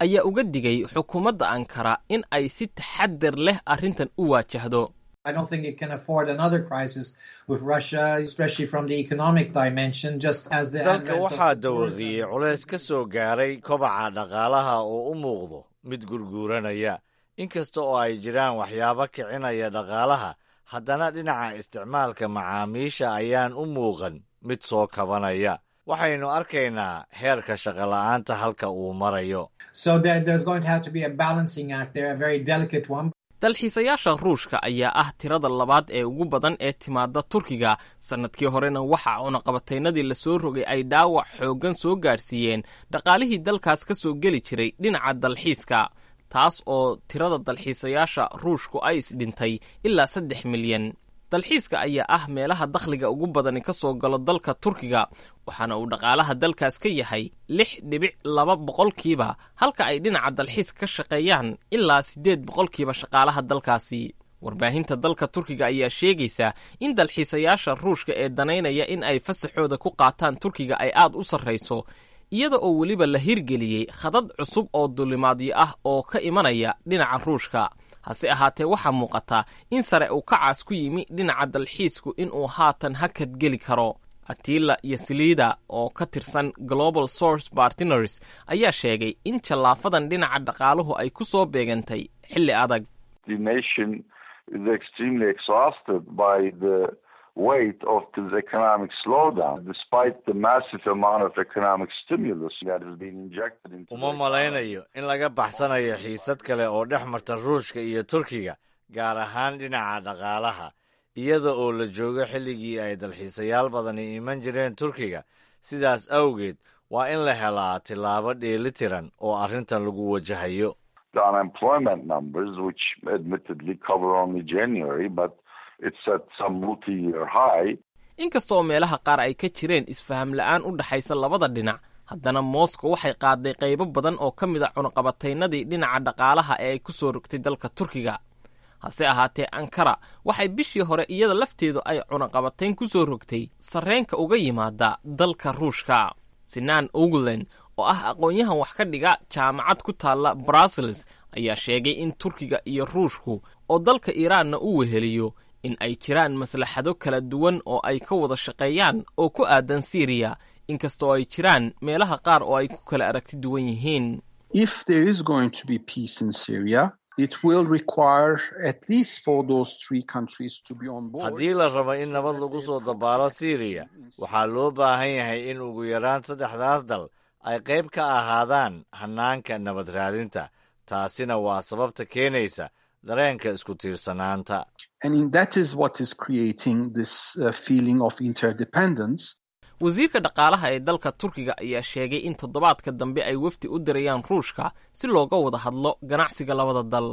ayaa uga digay xukuumadda ankara in ay si taxadir leh arrintan u waajahdo I don't think it can afford another crisis with Russia, especially from the economic dimension, just as the dalka advent of waxaa the dawadiyey culays ka soo gaaray kobaca dhaqaalaha oo u muuqdo mid gurguuranaya inkasta oo ay jiraan waxyaabo kicinaya dhaqaalaha haddana dhinaca isticmaalka macaamiisha ayaan u muuqan mid soo kabanaya waxaynu arkaynaa heerka shaqola'aanta halka uu marayo So there, there's going to have to be a balancing act there, a very delicate one. dalxiisayaasha ruushka ayaa ah tirada labaad ee ugu badan ee timaada turkiga sannadkii horena waxa cunaqabataynadii lasoo rogay ay dhaawac xooggan soo gaadhsiiyeen dhaqaalihii dalkaas ka soo geli jiray dhinaca dalxiiska taas oo tirada dalxiisayaasha ruushku ay isdhintay ilaa saddex milyan dalxiiska ayaa ah meelaha dakhliga ugu badani ka soo galo dalka turkiga waxaana uu dhaqaalaha dalkaas ka yahay lix dhibic laba boqolkiiba halka ay dhinaca dalxiiska ka shaqeeyaan ilaa siddeed boqolkiiba shaqaalaha dalkaasi warbaahinta dalka turkiga ayaa sheegaysa in dalxiisayaasha ruushka ee danaynaya in ay fasaxooda ku qaataan turkiga ay aad u sarrayso iyada oo weliba la hirgeliyey khadad cusub oo dulimaadyo ah oo ka imanaya dhinaca ruushka hase ahaatee waxaa muuqata in sare uu kacaas ku yimi dhinaca dalxiisku inuu haatan hakad geli karo atila iyo siliida oo ka tirsan global source partners ayaa sheegay in jallaafadan dhinaca dhaqaaluhu ay ku soo beegantay xilli adag the nation is extremely exhausted by the weight of this economic slowdown, despite the massive amount of economic stimulus that has been injected into uma malaynayo in laga baxsanayo xiisad kale oo dhex marta ruushka iyo turkiga gaar ahaan dhinaca dhaqaalaha iyada oo la joogo xilligii ay dalxiisayaal badani iman jireen turkiga sidaas awgeed waa in la helaa tillaabo dheelitiran oo arrintan lagu wajahayo the unemployment numbers, which admittedly cover only January, but it's at some multi-year high. inkasta oo meelaha qaar ay ka jireen isfaham la'aan u dhaxaysa labada dhinac haddana moscow waxay qaaday qaybo badan oo ka mid a cunaqabataynadii dhinaca dhaqaalaha ee ay ku soo rogtay dalka turkiga hase ahaatee ankara waxay bishii hore iyada lafteedu ay cunaqabatayn ku soo rogtay sarreenka uga yimaada dalka ruushka sinaan oglen oo ah aqoon-yahan wax ka dhiga jaamacad ku taalla brussels ayaa sheegay in turkiga iyo ruushku oo dalka iiraanna u weheliyo in ay jiraan maslaxado kala duwan oo ay ka wada shaqeeyaan oo ku aadan siiriya inkasta oo ay jiraan meelaha qaar oo ay ku kala aragti duwan yihiin If there is going to be peace in Syria, it will require at least for those three countries to be on board. haddii la rabo in nabad lagu soo dabaalo siiriya waxaa loo baahan yahay in ugu yaraan saddexdaas dal ay qayb ka ahaadaan hannaanka nabad raadinta taasina waa sababta keenaysa dareenka isku tiirsanaanta And in that is what is creating this uh, feeling of interdependence. wasiirka dhaqaalaha ee dalka turkiga ayaa sheegay in toddobaadka dambe ay wafdi u dirayaan ruushka si looga wada hadlo ganacsiga labada dal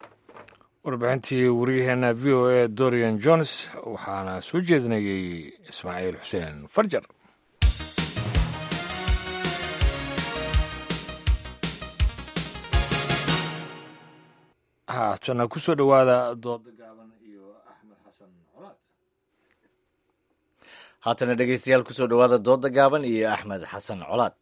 warbixintii waryaheena v o a dorian jones waxaana soo jeedinayey ismaaciil xuseen farjar haatana ku soo dhowaada dooda gaaban iyo axmed xasan colaad haatana dhegeystayaal kusoo dhowaada dooda gaaban iyo axmed xasan colaad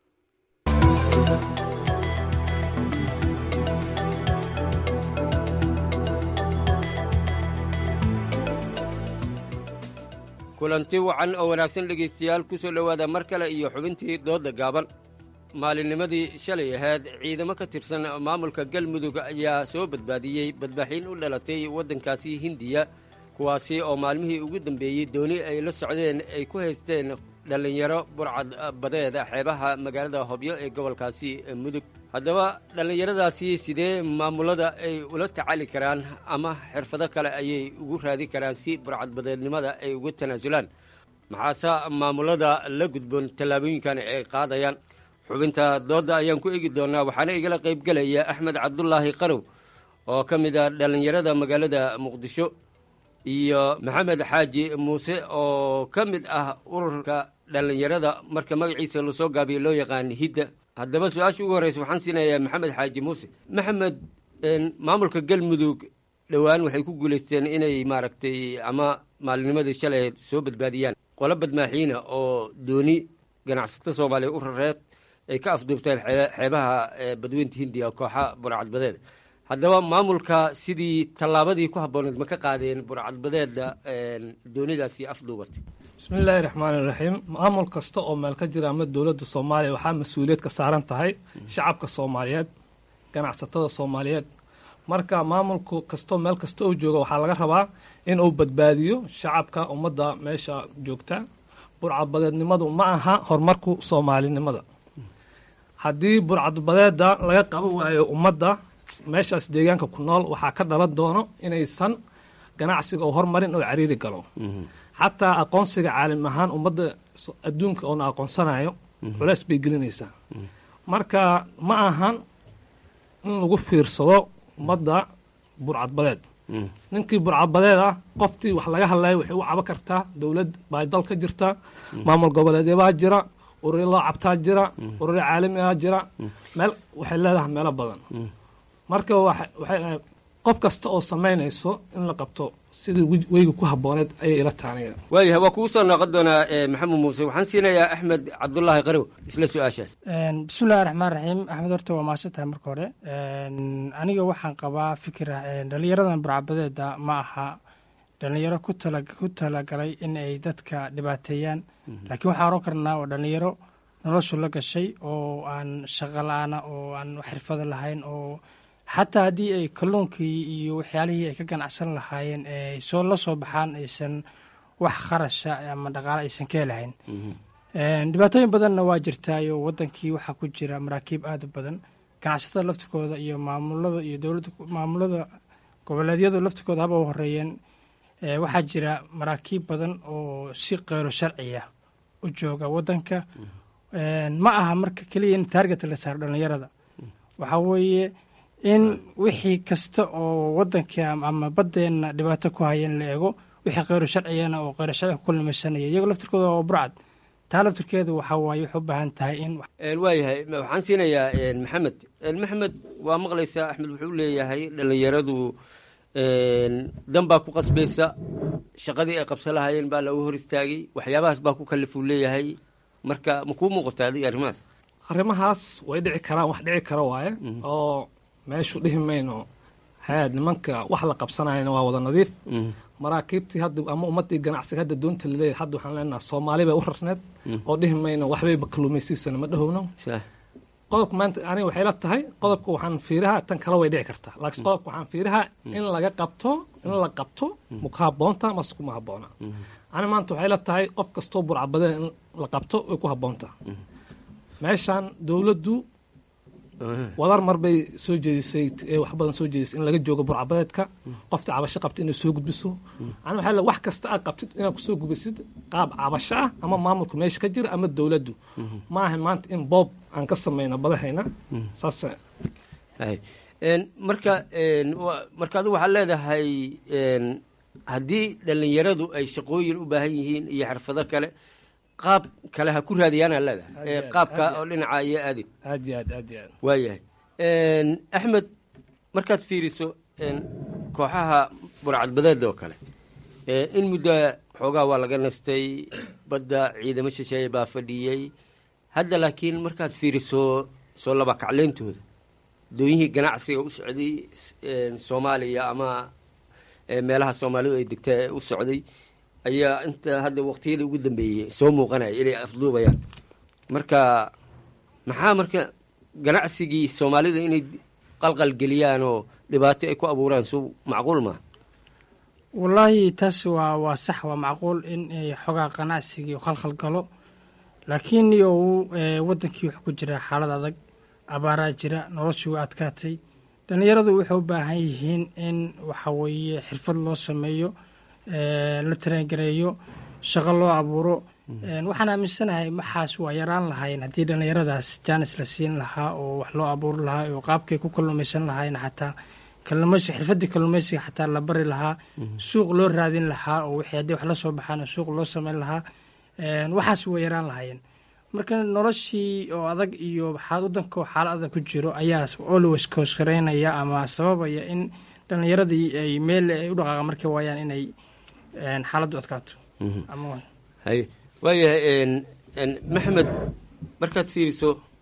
kulanti wacan oo wanaagsan dhegaystayaal ku soo dhowaada mar kale iyo xubintii doodda gaaban maalinnimadii shalay ahayd ciidamo ka tirsan maamulka galmudug ayaa soo badbaadiyey badbaaxiin u dhalatay waddankaasi hindiya kuwaasi oo maalmihii ugu dambeeyey dooni ay la socdeen ay ku haysteen dhallinyaro burcad badeed xeebaha magaalada hobyo ee gobolkaasi mudug haddaba dhallinyaradaasi sidee maamulada ay ula tacaali karaan ama xirfado kale ayay ugu raadi karaan si burcadbadeednimada ay uga tanaasulaan maxaase maamulada la gudboon tallaabooyinkan ay qaadayaan xubinta doodda ayaan ku eegi doonaa waxaana igala qaybgelaya axmed cabdulaahi qarow oo ka mid a dhallinyarada magaalada muqdisho iyo maxamed xaaji muuse oo ka mid ah ururka dhallinyarada marka magaciisa lasoo gaabiyo loo yaqaan hidda haddaba su-aasha ugu horreysa waxaan siinayaa maxamed xaaji muuse maxamed maamulka galmudug dhowaan waxay ku guulaysteen inay maaragtay ama maalinnimadii shalay soo badbaadiyaan qolo badmaaxiina oo dooni ganacsato soomaaliya u rareed ay ka afduubteen xeebaha badweynta hindiya kooxa burcadbadeed haddaba maamulka sidii tallaabadii ku habbooneed ma ka qaadeen burcadbadeedda doonidaasi afduubatay bismillaahi raxmaani raxiim maamul kasta oo meel ka jira ama dowladda soomaaliya waxaa mas-uuliyad ka saaran tahay shacabka soomaaliyeed ganacsatada soomaaliyeed marka maamulku kastoo meel kasta uu jooga waxaa laga rabaa in uu badbaadiyo shacabka ummadda meesha joogta burcadbadeednimadu ma aha horumarku soomaalinimada haddii burcadbadeeda laga qaban waayo ummadda meeshaas deegaanka ku nool waxaa ka dhalan doono inaysan ganacsiga oo hormarin oo cariiri galo xataa aqoonsiga caalim ahaan ummadda adduunka oona aqoonsanayo culeys bay gelinaysaa marka ma ahan in lagu fiirsado ummadda burcadbadeed ninkii burcadbadeed ah qoftii wax laga hadlaya waxay u cabo kartaa dowlad baa dal ka jirta maamul goboleedyabaa jira ururi loo cabtaa jira ururi caalamigaa jira meel waxay leedahay meelo badan marka waxay qof kasta oo samaynayso in la qabto sidii weyga ku habbooneed ayay ila taaniga waayahay waa kugu soo noqon doonaa maxamed muuse waxaan siinayaa axmed cabdulaahi qarow isla su-aashaas bismillahi raxmaan raxiim axmed horta waa mahadsan tahay marka hore aniga waxaan qabaa fikir ah dhalinyaradan burcabadeeda ma aha dhalinyaro ku talagalay in ay dadka dhibaateeyaan laakiin waxaan oran karnaa waa dhalinyaro noloshu la gashay oo aan shaqo la-aana oo aan xirfado lahayn oo xataa haddii ay kalluunkii iyo waxyaalihii ay ka ganacsan lahaayeen ay soo la soo baxaan aysan wax kharasha ama dhaqaale aysan ka helahayn dhibaatooyin badanna waa jirtaayo wadankii waxaa ku jira maraakiib aada u badan ganacsatada laftirkooda iyo maamulada iyo dowladda maamulada goboleedyadu laftirkooda haba u horeeyeen waxaa jira maraakiib badan oo si keyro sharciya u jooga wadanka ma aha marka keliya in taarget la saaro dhalinyarada waxaa weeye in wixii kasta oo wadanka ama badeenna dhibaato ku haya in la eego wixii kheyro sharcigana oo kheyro sharciga ku kulmaysanaya iyagoo laftirkooda oo burcad taa laftirkeedu waxaa waaye waxay u baahan tahay in waayahay waxaan siinayaa maxamed maxamed waa maqlaysaa axmed wuxuu leeyahay dhalinyaradu dan baa ku qasbaysa shaqadii ay qabsan lahaayeen baa lagu hor istaagay waxyaabahaas baa ku kalifuu leeyahay marka ma kuu muuqata adiga arrimahaas arrimahaas way dhici karaan wax dhici kara waaye oo meeshu dhihi mayno haad nimanka wax la qabsanayana waa wada nadiif maraakiibtii hadda ama ummadii ganacsiga hadda doonta laleeyahay hadda waxaan leenaha soomaali bay u rarneed oo dhihi mayno waxbayba kaluumaysiisana ma dhahowno qodobka maanta aniga waxay la tahay qodobka waxaan fiirahaa tan kale way dhici kartaa laakiin qodobka waxaan fiirahaa in laga qabto in la qabto ma ku habboonta mase kuma habboona ani maanta waxay la tahay qof kastoo burcabadeen in la qabto way ku habboontaa meeshaan dowladdu wadar mar bay soo jeedisay wax badan soo jeedisay in laga joogo burcabadeedka qofta cabasho qabta inay soo gudbiso ani waxaa wax kasta aad qabtid inaad kusoo gudbisid qaab cabasho ah ama maamulka meesha ka jira ama dowladdu ma aha maanta in boob aan ka samayno badahayna saas marka marka adigu waxaad leedahay haddii dhalinyaradu ay shaqooyin u baahan yihiin iyo xirfado kale qaab kale ha ku raadiyaanaa leedahay qaabka oo dhinaca iyo aadin aad iyo aad aad iyo aad waayahay axmed markaad fiiriso kooxaha burcadbadeed oo kale in muddo xoogaa waa laga nastay badda ciidamo shisheeye baa fadhiyey hadda laakiin markaad fiiriso soo laba kacleyntooda dooyihii ganacsiga u socday soomaaliya ama meelaha soomaalidu ay degta u socday ayaa inta hadda waqtiyadii ugu dambeeyey soo muuqanaya inay afduubayaan marka maxaa marka ganacsigii soomaalida inay qalqalgeliyaan oo dhibaato ay ku abuuraan su macquul maa wallaahi taas waa waa sax waa macquul in xogaa ganacsigii khalkhal galo laakiin iyo wadankii wuxuu ku jiraa xaalad adag abaaraa jira noloshii waa adkaatay dhallinyaradu waxay u baahan yihiin in waxa weeye xirfad loo sameeyo la tarengareeyo shaqo loo abuuro waxaan aaminsanahay maxaas waa yaraan lahayn haddii dhallinyaradaas jaanis la siin lahaa oo wax loo abuuri lahaa oo qaabkay ku kalluumaysan lahayn xataa kalluumaysi xirfadii kalluumaysiga xataa la bari lahaa suuq loo raadin lahaa oo wixii haddii wax la soo baxaan suuq loo samayn lahaa waxaas waa yaraan lahaayeen marka noloshii oo adag iyo wadanka oo xaala adag ku jiro ayaa always koosgareynaya ama sababaya in dhallinyaradii ay meel ay u dhaqaaqa markay waayaan inay xaaladdu adkaato hay waayahay maxamed markaad fiiriso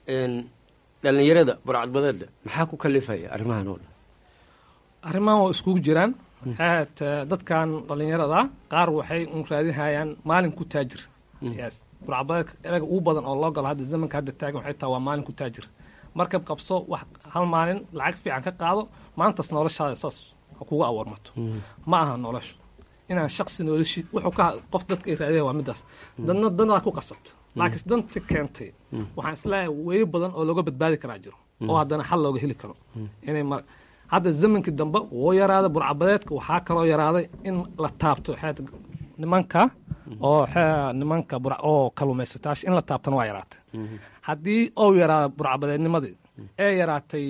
dhallinyarada burcadbadeedda maxaa ku kalifaya arrimahan oo dhan arrimahan waa iskugu jiraan aad dadkan dhallinyarada qaar waxay un raadinhayaan maalin ku taajir yes burcadbadeedka eraga ugu badan oo loo galo hadda zamanka hadda taagan waxay tahay waa maalin ku taajir markab qabso wax hal maalin lacag fiican ka qaado maantaas noloshaada saas ha kuga awarmato ma aha noloshu inaan shaksi noloshi wuxuu ka qof dadka ay raadiyaan waa midaas dadna danaad ku qasabto laakiin danta keentay waxaan isleeyahay weeyo badan oo looga badbaadi karaa jiro oo haddana xal looga heli karo inay mar hadda zamankii dambe wuu yaraaday burcabadeedka waxaa kaloo yaraaday in la taabto xeed nimanka oo nimanka oo kaluumaysataash in la taabtana waa yaraatay haddii ou yaraada burcabadeednimadii ee yaraatay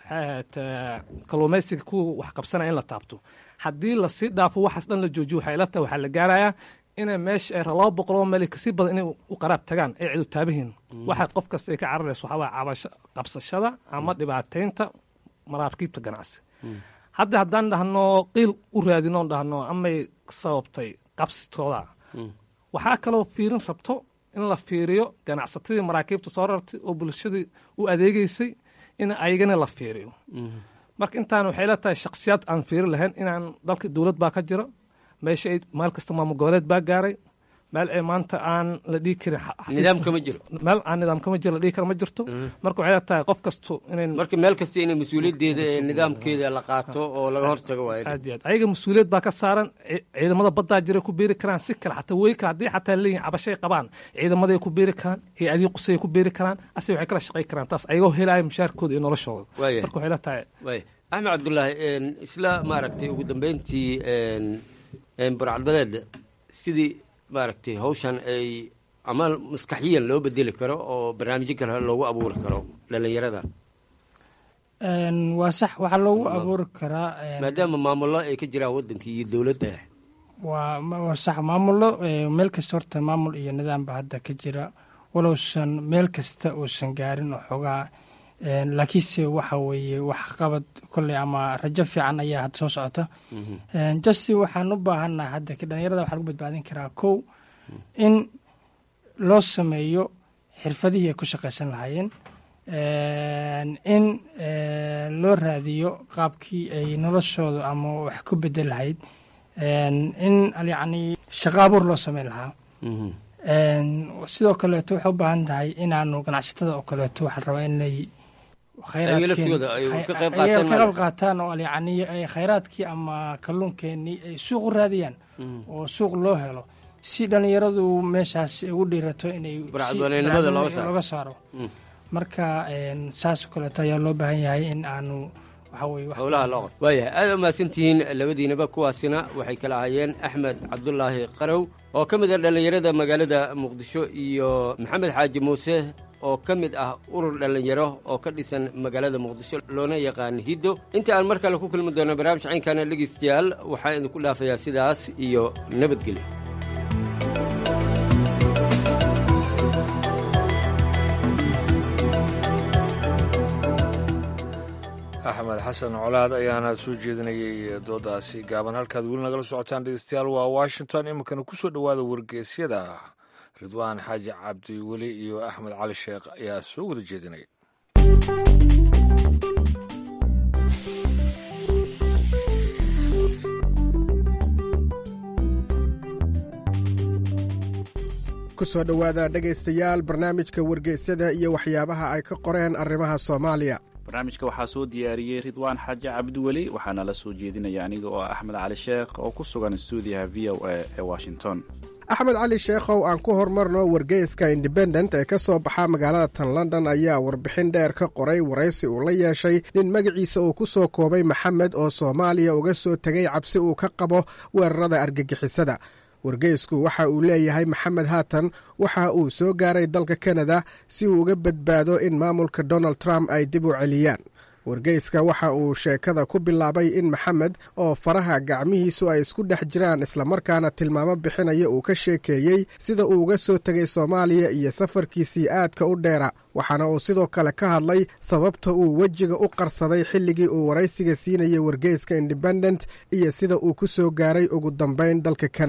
kaluumaysiga kuwa wax qabsanaya in la taabto haddii lasii dhaafo waxaas dhan la joojiyo waxay la tahay waxaa la gaarayaa inay meesha ay laba boqoloo meel kasii badan inay u qaraab tagaan ay cidu taabihiin waxa qof kasta ay ka cararayso waxaa cabasho qabsashada ama dhibaataynta maraakiibta ganacsi hadda haddaan dhahno qiil u raadino dhahno amay sababtay qabsitooda waxaa kaloo fiirin rabto in la fiiriyo ganacsatadii maraakiibta soo rartay oo bulshadii u adeegeysay in ayagana la fiiriyo marka intaan waxay la tahay shaksiyaad aan fiiri lahayn inaan dalka dowlad baa ka jiro meesha ay meel kasta maamul goboleed baa gaaray meel ay maanta aan la dhihi karin nidaamka ma jiro meel aan nidaamka ma jiro la dhihi karo ma jirto marka waxay la tahay qof kasto inay marka meel kasta inay mas-uuliyaddeeda ee nidaamkeeda la qaato oo laga hortago waayo aad iyo aad ayaga mas-uuliyad baa ka saaran ciidamada baddaa jiray ku biiri karaan si kale xataa wey kale haddii xataa leeyihin cabashay qabaan ciidamaday ku biiri karaan hay-adihii qusay ku biiri karaan ase waxay kala shaqay karaan taas ayagoo helaayo mushaarkooda iyo noloshooda marka waxay la tahay axmed cabdullaahi isla maaragtay ugu dambeyntii burcadbadeeda sidii maaragtay hawshan ay ama maskaxiyan loo bedeli karo oo barnaamijyo kale loogu abuuri karo dhallinyarada waa sax waxaa loogu abuuri karaa maadaama maamullo ay ka jiraan waddankii iyo dowladda waa sax maamullo meel kasta horta maamul iyo nidaamba hadda ka jira walowsan meel kasta uusan gaarin oo xoogaa laakiinse waxa weeye wax qabad kolley ama rajo fiican ayaa hadda soo socota justi waxaan u baahannaha hadda dhalinyarada waxaa lagu badbaadin karaa kow in loo sameeyo xirfadihii ay ku shaqaysan lahaayeen in loo raadiyo qaabkii ay noloshooda ama wax ku bedel lahayd in yacni shaqo abuur loo sameyn lahaa sidoo kaleeto waxay u baahan tahay inaanu ganacsatada oo kaleeto waxaa la rabaa inay ka qayb qaataan oo yani khayraadkii ama kalluunkeenii ay suuq u raadiyaan oo suuq loo helo si dhalinyaradu meeshaas ugu dhiirato inay looga saaro marka saasoo kaleeto ayaa loo baahan yahay in aanu howlaha loo qor waayahay aada umahadsantihiin labadiinaba kuwaasina waxay kala ahaayeen axmed cabdulaahi qarow oo ka mid ah dhallinyarada magaalada muqdisho iyo maxamed xaaji muuse oo ka mid ah urur dhallinyaro oo ka dhisan magaalada muqdisho loona yaqaan hiddo inta aan mar kale ku kulmi doono barnaamij caynkaana dhegeystayaal waxaan idinku dhaafayaa sidaas iyo nabadgelyo axmed xasan colaad ayaana soo jeedinayay doodaasi gaaban halkaad weli nagala socotaan dhegeystayaal waa washington iminkana ku soo dhowaada wargeysyada ridwaan xaaji cabdi weli iyo axmed cali sheekh ayaa soo wada jeedinaya ku soo dhowaada dhegaystayaal barnaamijka wargeysyada iyo waxyaabaha ay ka qoreen arrimaha soomaaliya barnaamijka waxaa soo diyaariyey ridwaan xaaji cabdiweli waxaana la soo jeedinaya aniga oo ah axmed cali sheekh oo ku sugan stuudiyaha v o a ee washington axmed cali sheekhow aan ku horumarno wargeyska independent ee ka soo baxa magaalada tan london ayaa warbixin dheer ka qoray waraysi uu la yeeshay nin magaciisa uu ku soo koobay maxamed oo soomaaliya uga soo tegay cabsi uu ka qabo weerarada argagixisada wargeysku waxa uu leeyahay maxamed haatan waxa uu soo gaaray dalka kanada si uu uga badbaado in maamulka donald trump ay dib u celiyaan wargeyska waxa uu sheekada ku bilaabay in maxamed oo faraha gacmihiisu ay isku dhex jiraan islamarkaana tilmaamo bixinaya uu ka sheekeeyey sida uu uga soo tegay soomaaliya iyo safarkiisii aadka u dheera waxaana uu sidoo kale ka hadlay sababta uu wejiga u qarsaday xilligii uu waraysiga siinayay wargeyska independent iyo sida uu ku soo gaaray ugu dambayn dalka kanada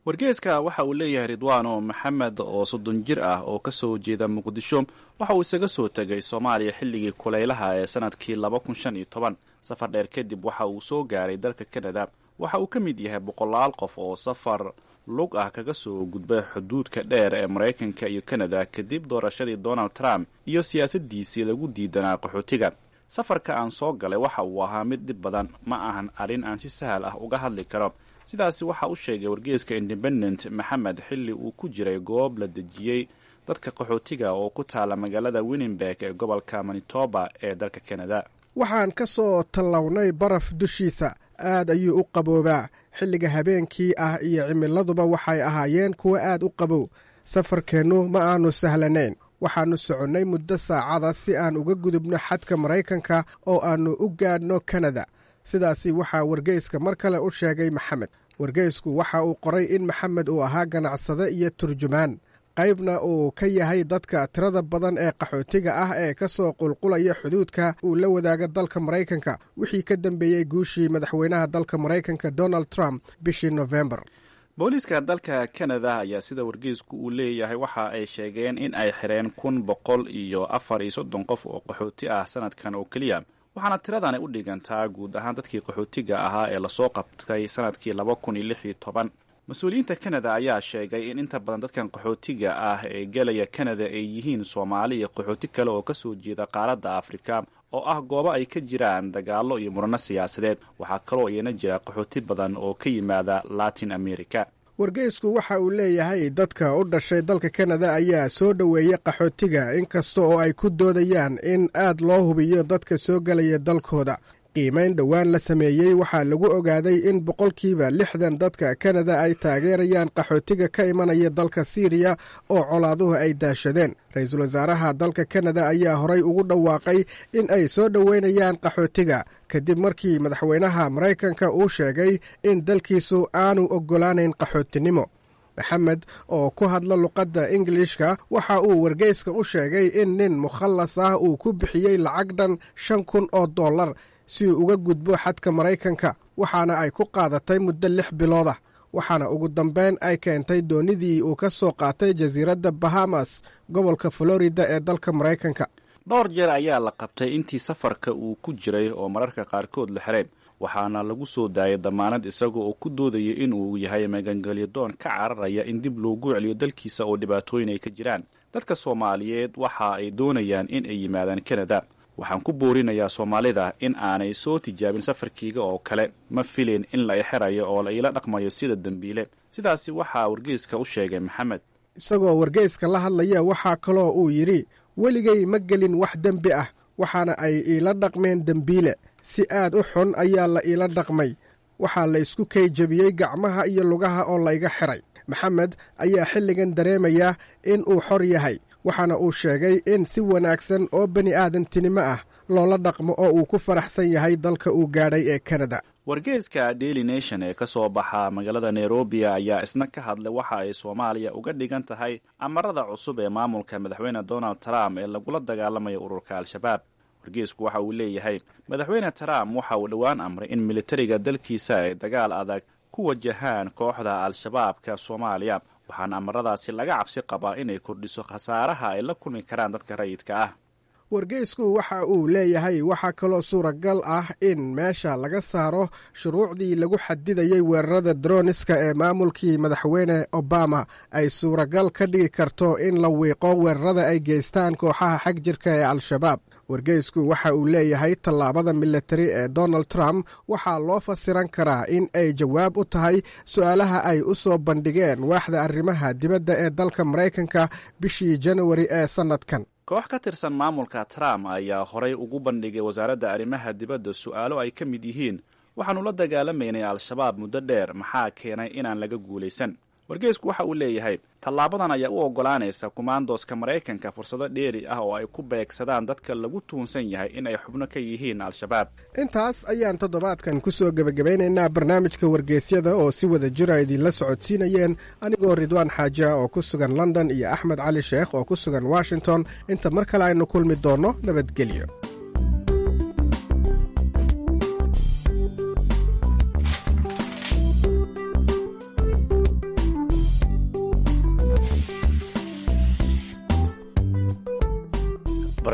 wargeeska waxa uu leeyahay ridwaano maxamed oo soddon jir ah oo ka soo jeeda muqdisho waxa uu isaga soo tegay soomaaliya xilligii kulaylaha ee sanadkii laba kun shan iyo toban safar dheer kadib waxa uu soo gaaray dalka kanada waxa uu ka mid yahay boqolaal qof oo safar lug ah kaga soo gudbay xuduudka dheer ee maraykanka iyo kanada kadib doorashadii donald trump iyo siyaasadiisii lagu diidanaa qaxootiga safarka aan soo galay waxa uu ahaa mid dhib badan ma ahan arrin aan si sahal ah uga hadli karo sidaasi waxa u sheegay wargeeska independent maxamed xilli uu ku jiray goob la dejiyey dadka qaxootiga oo ku taala magaalada winnenberg ee gobolka manitoba ee dalka kanada waxaan ka soo tallawnay baraf dushiisa aad ayuu u qaboobaa xilliga habeenkii ah iyo cimiladuba waxay ahaayeen kuwo aad u qabow safarkeennu ma aanu sahlanayn waxaannu soconnay muddo saacada si aan uga gudubno xadka maraykanka oo aannu u gaadhno kanada sidaasi waxaa wargeyska mar kale u sheegay maxamed wargeysku waxa uu qoray in maxamed uu ahaa ganacsade iyo turjumaan qaybna uu ka yahay dadka tirada badan ee qaxootiga ah ee ka soo qulqulaya xuduudka uu la wadaaga dalka maraykanka wixii ka dambeeyey guushii madaxweynaha dalka maraykanka donald trump bishii nofembar booliiska dalka kanada ayaa sida wargeysku uu leeyahay waxa ay sheegeen in ay xireen kun boqol iyo afar iyo soddon qof oo qaxooti ah sanadkan oo keliya waxaana tiradani u dhigantaa guud ahaan dadkii qaxootiga ahaa ee lasoo qabtay sanadkii laba kun iyo lix iyo toban mas-uuliyiinta kanada ayaa sheegay in inta badan dadkan qaxootiga ah ee gelaya kanada ay yihiin soomaali iyo qaxooti kale oo kasoo jeeda qaaradda afrika oo ah goobo ay ka jiraan dagaallo iyo murano siyaasadeed waxaa kaloo iyana jira qaxooti badan oo ka yimaada latin america wargeysku waxa uu leeyahay dadka u dhashay dalka kanada ayaa soo dhoweeyey qaxootiga inkasta oo ay ku doodayaan in aad loo hubiyo dadka soo gelaya dalkooda qiimayn dhowaan la sameeyey waxaa lagu ogaaday in boqolkiiba lixdan dadka kanada ay taageerayaan qaxootiga ka imanaya dalka siiriya oo colaaduhu ay daashadeen ra-iisul wasaaraha dalka kanada ayaa horay ugu dhawaaqay in ay soo dhoweynayaan qaxootiga kadib markii madaxweynaha maraykanka uu sheegay in dalkiisu aanu oggolaanayn qaxootinimo maxamed oo ku hadla luqadda ingilishka waxa uu wargeyska u sheegay in nin mukhallas ah uu ku bixiyey lacag dhan shan kun oo dollar si uu uga gudbo xadka maraykanka waxaana ay ku qaadatay muddo lix bilood ah waxaana ugu dambeyn ay keentay doonidii uu ka soo qaatay jasiiradda bahamas gobolka florida ee dalka maraykanka dhowr jeer ayaa la qabtay intii safarka uu ku jiray oo mararka qaarkood la xireen waxaana lagu soo daayay damaanad isaga oo ku doodaya inuu yahay magangelyadoon ka cararaya in dib loogu celiyo dalkiisa oo dhibaatooyin ay ka jiraan dadka soomaaliyeed waxa ay doonayaan in ay yimaadaan kanada waxaan ku boorinayaa soomaalida in aanay soo tijaabin safarkiiga oo kale ma filin in la ixirayo oo la iila dhaqmayo sida dembiile sidaasi waxaa wargeyska u sheegay maxamed isagoo wargeyska la hadlaya waxaa kaloo uu yidhi weligay ma gelin wax dembi ah waxaana ay iila dhaqmeen dembiile si aad u xun ayaa la iila dhaqmay waxaa la isku kay jebiyey gacmaha iyo lugaha oo layga xiray maxamed ayaa xilligan dareemaya in uu xor yahay waxaana uu sheegay in si wanaagsan oo bani aadantinimo ah loola dhaqmo oo uu ku faraxsan yahay dalka uu gaadhay ee kanada wargeyska daily nation ee ka soo baxa magaalada nairobi ayaa isna ka hadlay waxa ay soomaaliya uga dhigan tahay amarada cusub ee maamulka madaxweyne donald trump ee lagula dagaalamayo ururka al-shabaab wargeysku waxa uu leeyahay madaxweyne trump waxa uu dhowaan amray in militariga dalkiisa ay dagaal adag ku wajahaan kooxda al-shabaabka soomaaliya waxaana amaradaasi laga cabsi qabaa inay kordhiso khasaaraha ay la kulmi karaan dadka rayidka ah wargeysku waxa uu leeyahay waxaa kaloo suuragal ah in meesha laga saaro shuruucdii lagu xadidayey weerarada droniska ee maamulkii madaxweyne obama ay suuragal ka dhigi karto in la wiiqo weerarada ay geystaan kooxaha xag jirka ee al-shabaab wargeysku waxa uu leeyahay tallaabada militari ee donald trump waxaa loo fasiran karaa in ay jawaab u tahay su-aalaha ay u soo bandhigeen waaxda arrimaha dibadda ee dalka maraykanka bishii janawari ee sannadkan koox ka tirsan maamulka trump ayaa horay ugu bandhigay wasaaradda arrimaha dibadda su-aalo ay ka mid yihiin waxaanu la dagaalamaynay al-shabaab muddo dheer maxaa keenay inaan laga guulaysan wargeysku waxa uu leeyahay tallaabadan ayaa u oggolaanaysa kumaandooska maraykanka fursado dheeri ah oo ay ku beegsadaan dadka lagu tuunsan yahay in ay xubno ka yihiin al-shabaab intaas ayaan toddobaadkan ku soo gebagabaynaynaa barnaamijka wargeysyada oo si wada jira idinla socodsiinayeen anigoo ridwaan xaaja oo ku sugan london iyo axmed cali sheekh oo ku sugan washington inta mar kale aynu kulmi doonno nabadgelyo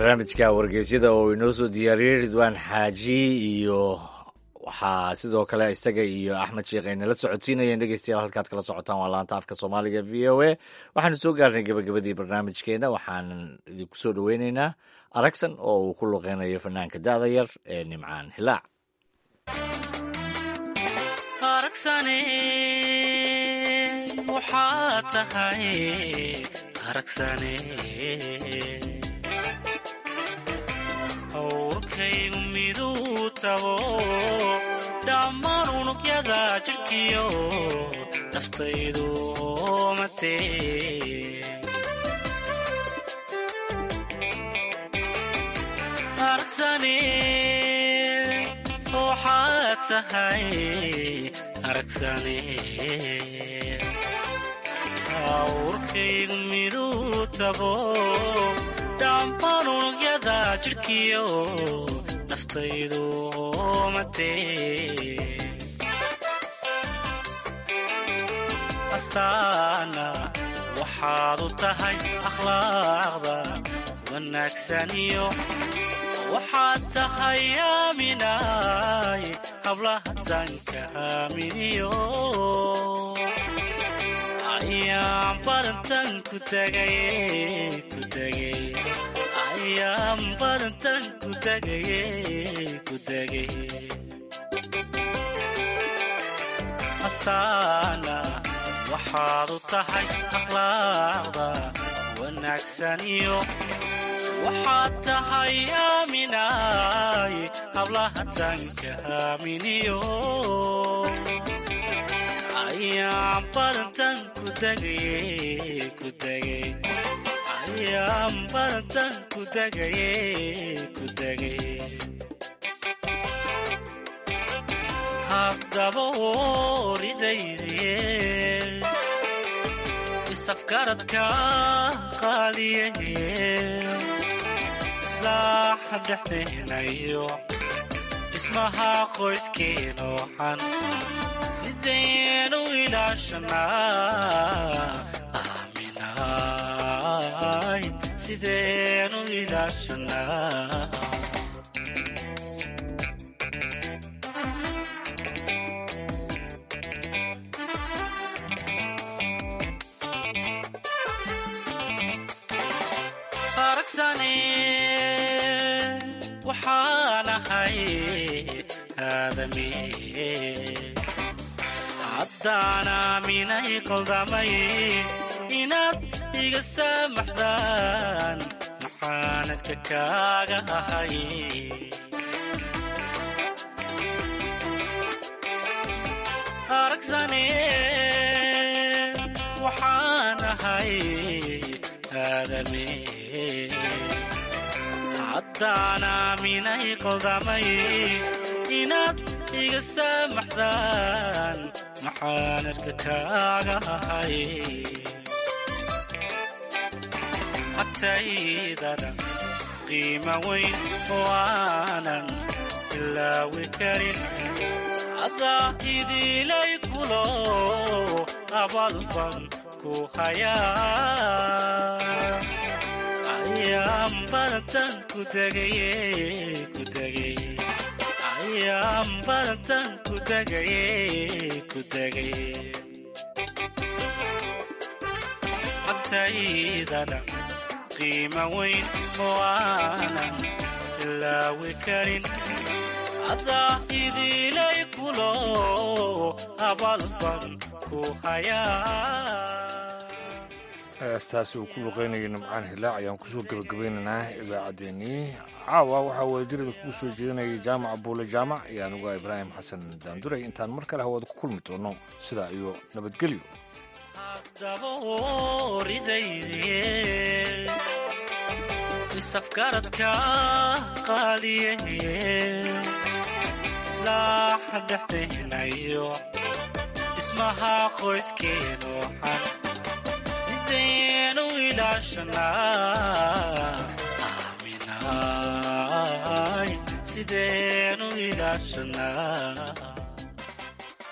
barnaamijka wargeysyada oo inoo soo diyaariyey ridwaan xaaji iyo waxaa sidoo kale isaga iyo axmed sheekh ay nala socodsiinayeen dhegeystayaal halkaad kala socotaan waa laanta afka soomaaliga v o a waxaanu soo gaarnay gabagabadii barnaamijkeena waxaanan idinku soo dhoweyneynaa aragsan oo uu ku luqeynayo fanaanka da'da yar ee nimcaan hilaac aragsane waxaa tahay aragsane awrkaygu miduu tago dhammaan unugyada jirkiyo naftaydu matee aragsane waxaad tahay aragsane awrkaygu miduu tago dhammaan unugyada jirkiyo naftaydu matee astaana waxaad u tahay akhlaaqda wanaagsaniyo waxaad tahay aaminaay hablaha tanka aaminiyo ayaan badantan ku tagaye ku tagay ayaan badantan ku tagaye ku tagay astaana waxaad u tahay akhlaaqda wanaagsaniyo waxaad tahay aaminaay hablaha tanka aaminiyo ayaan badantan ku tagaye ku tagay ayaan badantan ku tagaye ku tagay haddaba oridaydiye isafgaradka qaaliyaye islaaxa dhexdeenayo dhismaha qoyskeeno xan sidaynu ilaashanaa aaminaay sidaynu ilaashanaa aragsane waxaan ahay aadami haddaan aaminay qaldamay inaad iga saamaxdaan maxaanadka kaaga ahay aragsane waxaan ahay aadami haddaan aaminay qaldamay inaad iga saamaxdaan maxaanadka kaaga ahay agtaydana qiima weyn oo aanan ilaawi karin adaa idilay kulo abalban ku hayaa ayaan badantan ku tagaye ku tagay ayaan badantan ku tagaye ku tagay agtaydana qiima weyn oo aanan ilaawi karin adaa idilay kulo abalban ku hayaa heestaasi uu ku luqeynayay nimcaan hilaac ayaan kusoo gebagabeynaynaa idaacaddeenii caawa waxaa wadadirada kugu soo jeedinayay jaamaca buule jaamac iyo anuga ibraahim xasan daanduray intaan mar kale hawada ku kulmi doono sidaa iyo nabadgelyo dabaoridaydiye isafgaradka qaaliyaye islaaxa dhexdeenayo dhismaha qoyskeeno xan sidaynu ilaashanaa aaminaay sidaynu ilaashanaa